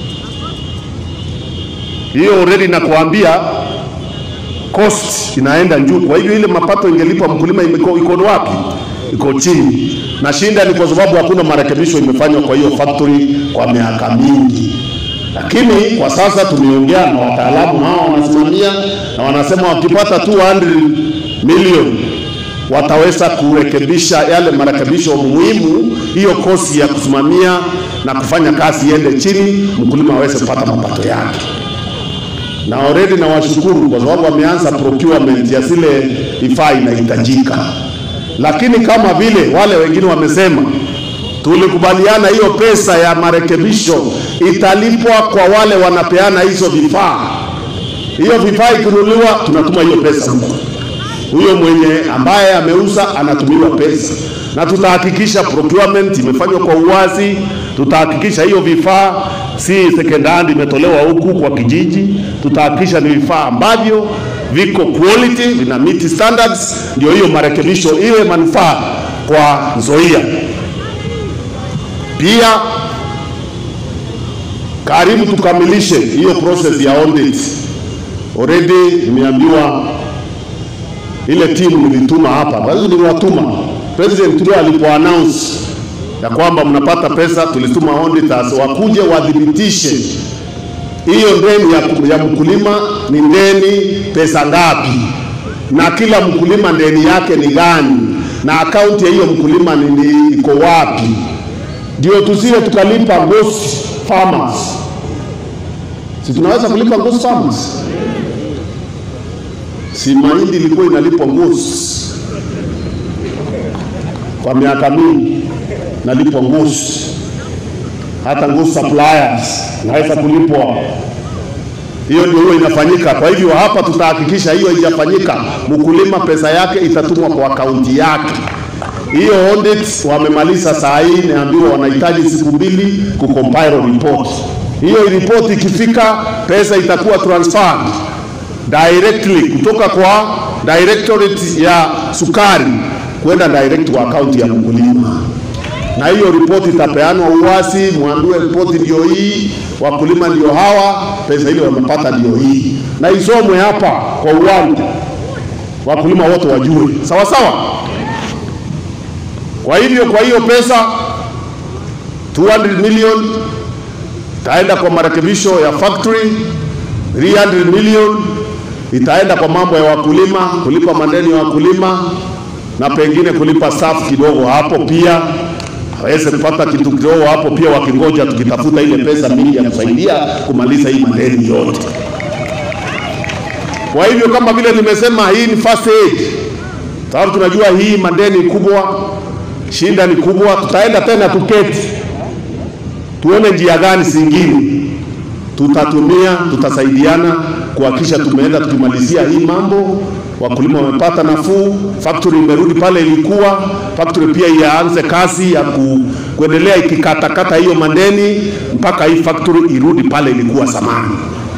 Hiyo already nakuambia cost inaenda juu. Kwa hivyo ile mapato ingelipa mkulima imeko- iko wapi? Iko chini, na shinda ni kwa sababu hakuna marekebisho imefanywa kwa hiyo factory kwa miaka mingi. Lakini kwa sasa tumeongea na wataalamu hao wanasimamia, na wanasema wakipata 200 milioni wataweza kurekebisha yale marekebisho muhimu, hiyo kosi ya kusimamia na kufanya kazi iende chini, mkulima aweze kupata mapato yake na already na washukuru kwa sababu wameanza procurement ya zile vifaa inahitajika, lakini kama vile wale wengine wamesema, tulikubaliana hiyo pesa ya marekebisho italipwa kwa wale wanapeana hizo vifaa. Hiyo vifaa ikinunuliwa, tunatuma hiyo pesa huko, huyo mwenye ambaye ameuza anatumiwa pesa, na tutahakikisha procurement imefanywa kwa uwazi. Tutahakikisha hiyo vifaa si second hand imetolewa huku kwa kijiji. Tutahakikisha ni vifaa ambavyo viko quality, vina meet standards, ndio hiyo marekebisho iwe manufaa kwa Nzoia. Pia karibu tukamilishe hiyo process ya audit. Already nimeambiwa ile timu nilituma hapa, basi niliwatuma president leo alipo announce ya kwamba mnapata pesa, tulituma auditors wakuje wadhibitishe hiyo ndeni ya, ya mkulima ni ndeni pesa ngapi, na kila mkulima ndeni yake ni gani, na akaunti ya hiyo mkulima ni, ni iko wapi, ndio tusije tukalipa ghost farmers. Si tunaweza kulipa ghost farmers? Si mahindi ilikuwa inalipwa ghost kwa miaka mingi nalipwa ngusu, hata ngusu suppliers naweza kulipwa. Hiyo ndio hiyo inafanyika. Kwa hivyo hapa tutahakikisha hiyo haijafanyika, mkulima pesa yake itatumwa kwa akaunti yake. Hiyo audit wamemaliza saa hii, naambiwa wanahitaji siku mbili kucompile report. Hiyo report ikifika, pesa itakuwa transferred directly kutoka kwa directorate ya sukari kwenda direct kwa akaunti ya mkulima na hiyo ripoti itapeanwa uwasi, mwambiwe ripoti ndio hii, wakulima ndio hawa, pesa ile wamepata ndio hii, na isomwe hapa kwa uwanja, wakulima wote wajue, sawa sawa. Kwa hivyo, kwa hiyo pesa 200 million itaenda kwa marekebisho ya factory, 300 million itaenda kwa mambo ya wakulima, kulipa madeni ya wakulima na pengine kulipa staff kidogo hapo pia aweze kupata kitu kidogo hapo pia, wakingoja tukitafuta ile pesa mingi ya kusaidia kumaliza hii madeni yote. Kwa hivyo kama vile nimesema, hii ni first aid, sababu tunajua hii madeni kubwa, shinda ni kubwa. Tutaenda tena tuketi, tuone njia gani zingine tutatumia, tutasaidiana kuhakikisha tumeenda tukimalizia hii mambo wakulima wamepata nafuu, factory imerudi pale ilikuwa. Factory pia ianze kazi ya ku, kuendelea ikikatakata hiyo madeni mpaka hii factory irudi pale ilikuwa zamani.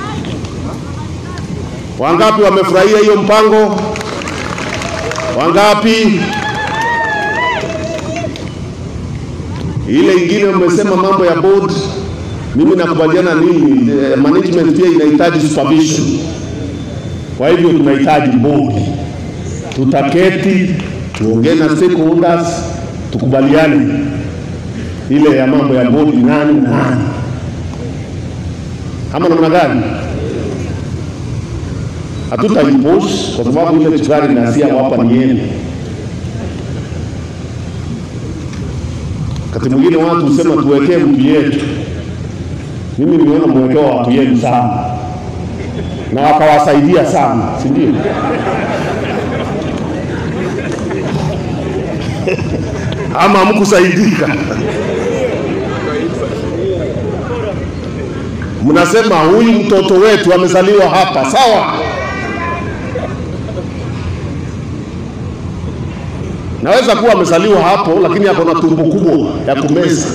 Wangapi wamefurahia hiyo mpango? Wangapi? Ile ingine mmesema mambo ya board, mimi nakubaliana nini, eh, management pia inahitaji supervision. Kwa hivyo tunahitaji bodi, tutaketi tuongee na stakeholders, tukubaliane ile ya mambo ya bodi, nani na nani, ama namna gani? Hatutaipush kwa sababu ile sukari nasia hapa ni yenu. Wakati mwingine watu husema tuwekee mtu yetu. Mimi nimeona mwekewa watu yenu sana na wakawasaidia sana, si ndio? ama hamkusaidika? Mnasema huyu mtoto wetu amezaliwa hapa, sawa. Naweza kuwa amezaliwa hapo, lakini ako na tumbo kubwa ya kumeza.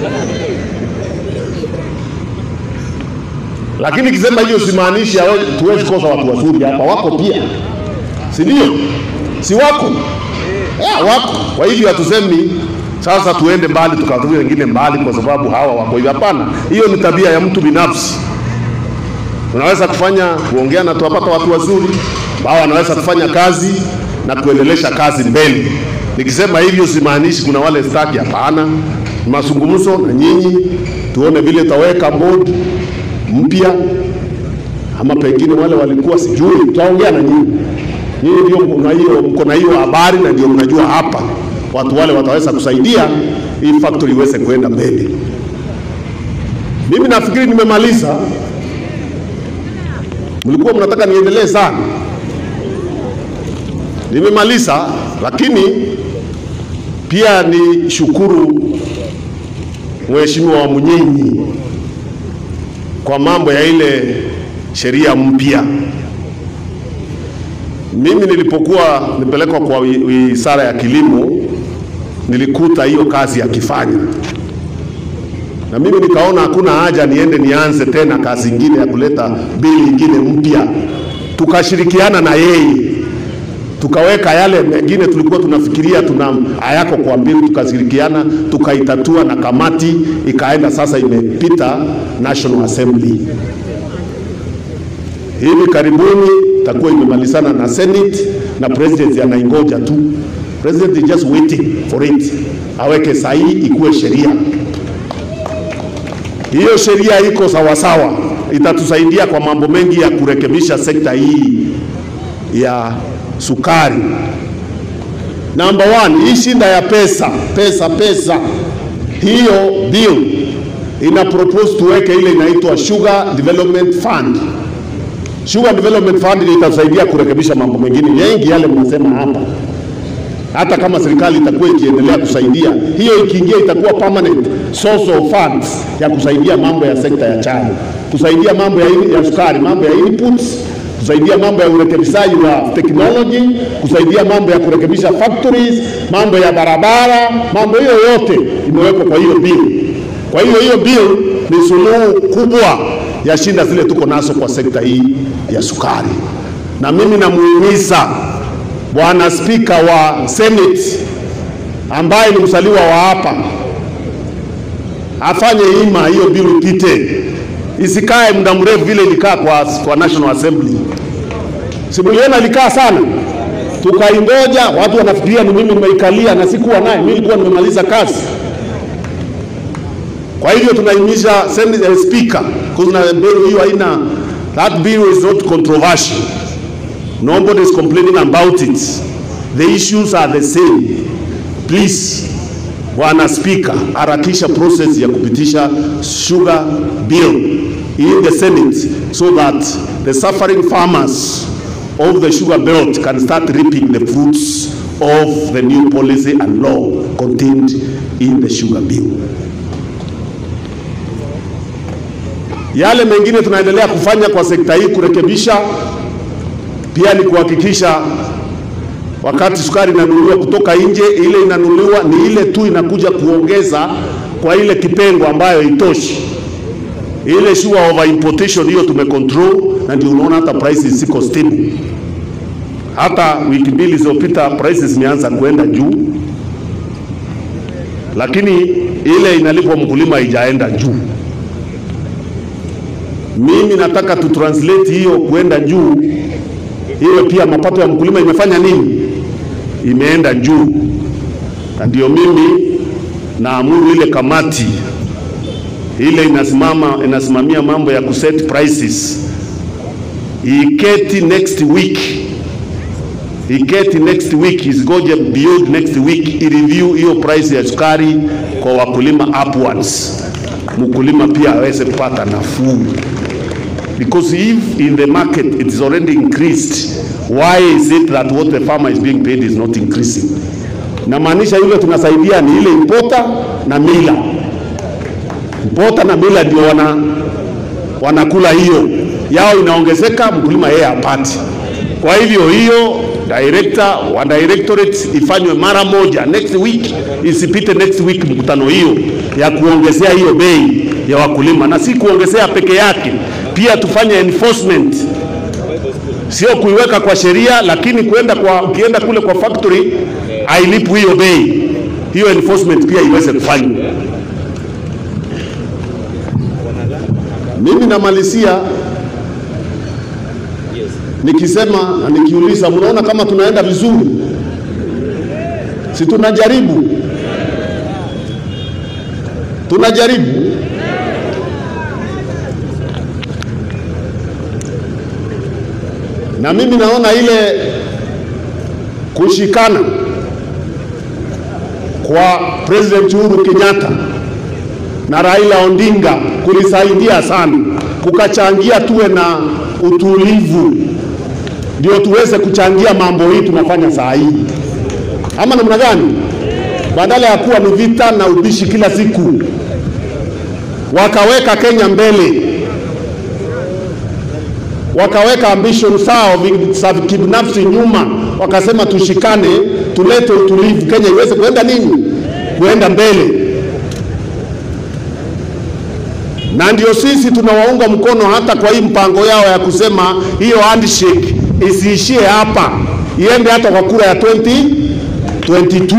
Lakini kisema hiyo simaanishi hawe- tuwezi kosa watu wazuri hapa, wako pia, si ndio? Si wako yeah, wako. Kwa hivyo hatusemi sasa tuende mbali tukatue wengine mbali kwa sababu hawa wako hivyo. Hapana, hiyo ni tabia ya mtu binafsi. Tunaweza kufanya kuongea na tuwapata watu wazuri ambao wanaweza kufanya kazi na kuendelesha kazi mbele. Nikisema hivyo simaanishi kuna wale staki, hapana. Ni mazungumzo na nyinyi, tuone vile tutaweka board mpya ama pengine wale walikuwa sijui, tutaongea na nyinyi. Nyinyi ndio mko na hiyo mko na hiyo habari na ndio mnajua hapa watu wale wataweza kusaidia hii factory iweze kuenda mbele. Mimi nafikiri nimemaliza. Mlikuwa mnataka niendelee sana, nimemaliza, lakini pia ni shukuru Mheshimiwa wa Munyinyi kwa mambo ya ile sheria mpya. Mimi nilipokuwa nipelekwa kwa wi- wizara ya kilimo, nilikuta hiyo kazi akifanya, na mimi nikaona hakuna haja niende nianze tena kazi ingine ya kuleta bili ingine mpya. Tukashirikiana na yeye tukaweka yale mengine tulikuwa tunafikiria tuna hayako kwa mbili, tukashirikiana tukaitatua, na kamati ikaenda sasa, imepita National Assembly. Hivi karibuni itakuwa imemalizana na Senate na president anaingoja tu. President is just waiting for it, aweke sahihi ikuwe sheria. Hiyo sheria iko sawasawa, itatusaidia kwa mambo mengi ya kurekebisha sekta hii ya sukari. Number one, hii shinda ya pesa pesa pesa, hiyo bill ina propose tuweke ile inaitwa Sugar Development Fund. Sugar Development Fund ndio itasaidia kurekebisha mambo mengine mengi yale mnasema hapa. Hata kama serikali itakuwa ikiendelea kusaidia, hiyo ikiingia itakuwa permanent source of funds ya kusaidia mambo ya sekta ya chai, kusaidia mambo ya, ya sukari, mambo ya inputs, kusaidia mambo ya urekebishaji wa technology, kusaidia mambo ya kurekebisha factories, mambo ya barabara, mambo hiyo yote imewekwa kwa hiyo bill. Kwa hiyo hiyo bill ni suluhu kubwa ya shinda zile tuko nazo kwa sekta hii ya sukari, na mimi namuhimiza Bwana Spika wa Senate ambaye ni msaliwa wa hapa afanye hima hiyo bill ipite, isikae muda mrefu vile ilikaa kwa, kwa National Assembly. Simuliona ilikaa sana, tukaingoja, watu wanafikiria ni mimi nimeikalia na sikuwa naye, mimi nilikuwa nimemaliza kazi. Kwa hivyo tunahimiza Senate uh, Speaker, kuna bill hiyo haina, that bill is not controversial. Nobody is complaining about it. The issues are the same. Please, Bwana Speaker, harakisha process ya kupitisha sugar bill in the Senate so that the suffering farmers of the sugar belt can start reaping the fruits of the new policy and law contained in the sugar bill. Yale mengine tunaendelea kufanya kwa sekta hii kurekebisha pia ni kuhakikisha wakati sukari inanunuliwa kutoka nje, ile inanunuliwa ni ile tu inakuja kuongeza kwa ile kipengo ambayo itoshi. Ile sure over importation hiyo tumecontrol, na ndio unaona hata prices ziko stable. Hata wiki mbili zilizopita prices zimeanza kuenda juu, lakini ile inalipwa mkulima haijaenda juu. Mimi nataka tu translate hiyo kuenda juu iwe pia mapato ya mkulima imefanya nini? Imeenda juu, na ndio mimi naamuru ile kamati ile inasimama inasimamia mambo ya kuset prices iketi next week, iketi next week, isigoje beyond next week, ireview hiyo price ya sukari kwa wakulima upwards, mkulima pia aweze kupata nafuu because if in the market it is already increased why is it that what the farmer is being paid is not increasing Namaanisha yule tunasaidia ni ile impota na mila. Impota na mila ndio wana wanakula hiyo yao, inaongezeka mkulima yeye hapati. Kwa hivyo hiyo director wa directorate ifanywe mara moja next week, isipite next week mkutano hiyo ya kuongezea hiyo bei ya wakulima, na si kuongezea peke yake, pia tufanye enforcement, sio kuiweka kwa sheria, lakini kwenda kwa ukienda kule kwa factory ailipu hiyo bei, hiyo enforcement pia iweze kufanywa. Mimi namalizia nikisema na nikiuliza, mnaona kama tunaenda vizuri? Si tunajaribu, tunajaribu. Na mimi naona ile kushikana kwa President Uhuru Kenyatta na Raila Odinga kulisaidia sana, kukachangia tuwe na utulivu, ndio tuweze kuchangia mambo hii tunafanya saa hii, ama namna gani? Badala ya kuwa ni vita na ubishi kila siku, wakaweka Kenya mbele, wakaweka ambition zao za kibinafsi nyuma, wakasema tushikane, tulete utulivu, Kenya iweze kuenda nini, kuenda mbele na ndio sisi tunawaunga mkono hata kwa hii mpango yao ya kusema hiyo handshake isiishie hapa, iende hata kwa kura ya 2022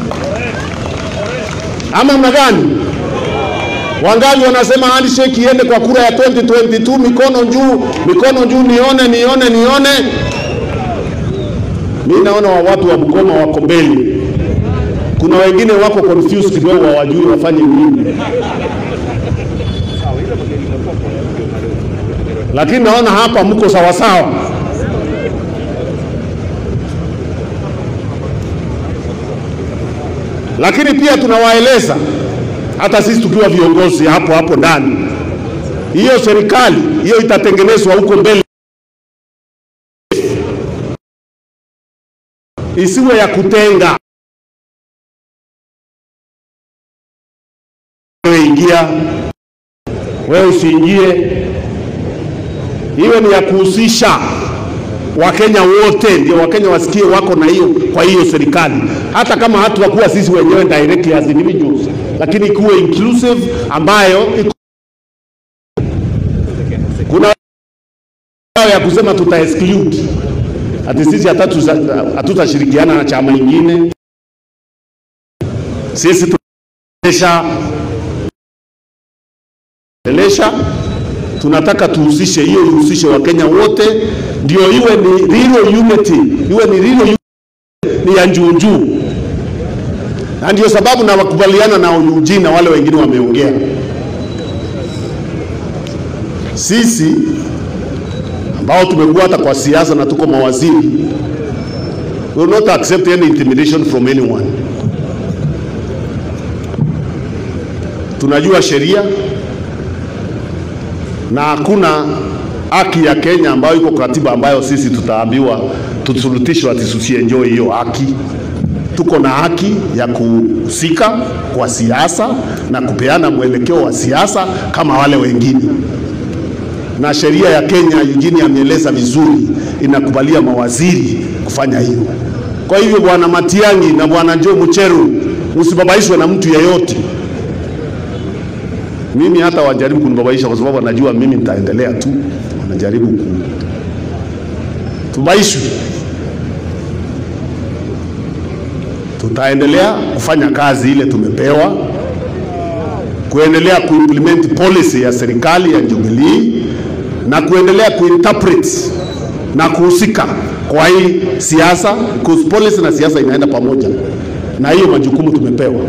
ama mna gani? Wangapi wanasema handshake iende kwa kura ya 2022? Mikono juu, mikono juu, nione, nione, nione. Mi naona wa watu wa Bungoma wako mbele, kuna wengine wako confused kidogo, hawajui wafanye nini. lakini naona hapa mko sawasawa. Lakini pia tunawaeleza hata sisi tukiwa viongozi hapo hapo ndani, hiyo serikali hiyo itatengenezwa huko mbele, isiwe ya kutenga. Wewe ingia, wewe usiingie iwe ni ya kuhusisha Wakenya wote, ndio Wakenya wasikie wako na hiyo kwa hiyo serikali, hata kama hatuwakuwa sisi wenyewe directly as individuals, lakini ikuwe inclusive ambayo iku... kuna ya kusema tuta exclude ati sisi hatutashirikiana na chama ingine, sisi tunaendesha elesha tunataka tuhusishe hiyo, ihusishe Wakenya wote, ndio iwe ni real unity, iwe ni real unity, ni ya njuu njuu, na ndio sababu na wakubaliana na Eugene na wale wengine wameongea. Sisi ambao tumekuwa hata kwa siasa na tuko mawaziri, we will not accept any intimidation from anyone. Tunajua sheria na hakuna haki ya Kenya ambayo iko katiba ambayo sisi tutaambiwa tusurutishwe ati tusienjoy hiyo haki. Tuko na haki ya kuhusika kwa siasa na kupeana mwelekeo wa siasa kama wale wengine, na sheria ya Kenya, Eugene ameeleza vizuri, inakubalia mawaziri kufanya hivyo. Kwa hivyo, bwana Matiang'i na bwana Joe Mucheru, msibabaishwe na mtu yeyote mimi hata wajaribu kunibabaisha kwa sababu wanajua mimi nitaendelea tu, wanajaribu ku tubaishwe. Tutaendelea kufanya kazi ile tumepewa, kuendelea kuimplement policy ya serikali ya Jubilee na kuendelea kuinterpret na kuhusika kwa hii siasa, because policy na siasa inaenda pamoja, na hiyo majukumu tumepewa.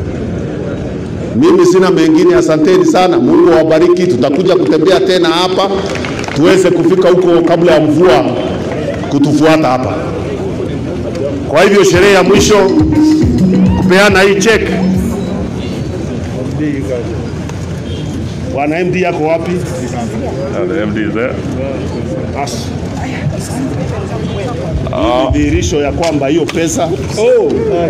Mimi sina mengine, asanteni sana. Mungu awabariki. Tutakuja kutembea tena hapa tuweze kufika huko kabla ya mvua kutufuata hapa. Kwa hivyo sherehe ya mwisho kupeana hii check Bwana MD yako wapi? Uh, the MD is there. Basi. Hii ni dhihirisho ya kwamba hiyo pesa oh.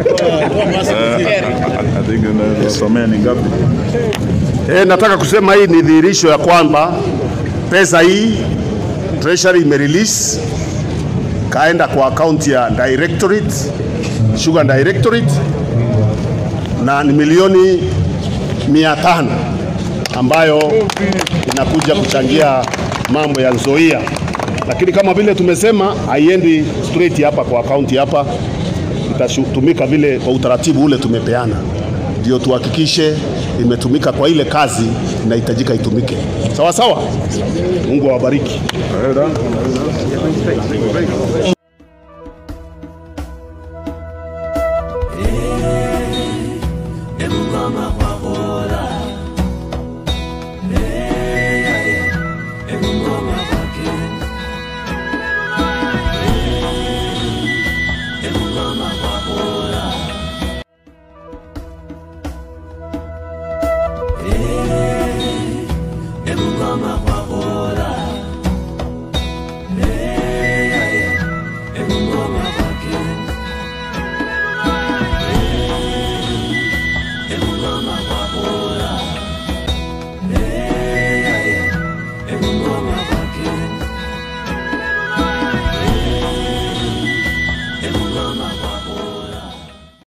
I think nasomea ni ngapi? E, nataka kusema hii ni dhihirisho ya kwamba pesa hii treasury imerelease kaenda kwa akaunti ya directorate, sugar directorate na ni milioni mia tano ambayo inakuja kuchangia mambo ya Nzoia, lakini kama vile tumesema haiendi straight hapa kwa akaunti hapa, itatumika vile kwa utaratibu ule tumepeana, ndio tuhakikishe imetumika kwa ile kazi inahitajika itumike. Sawa sawa. Mungu awabariki.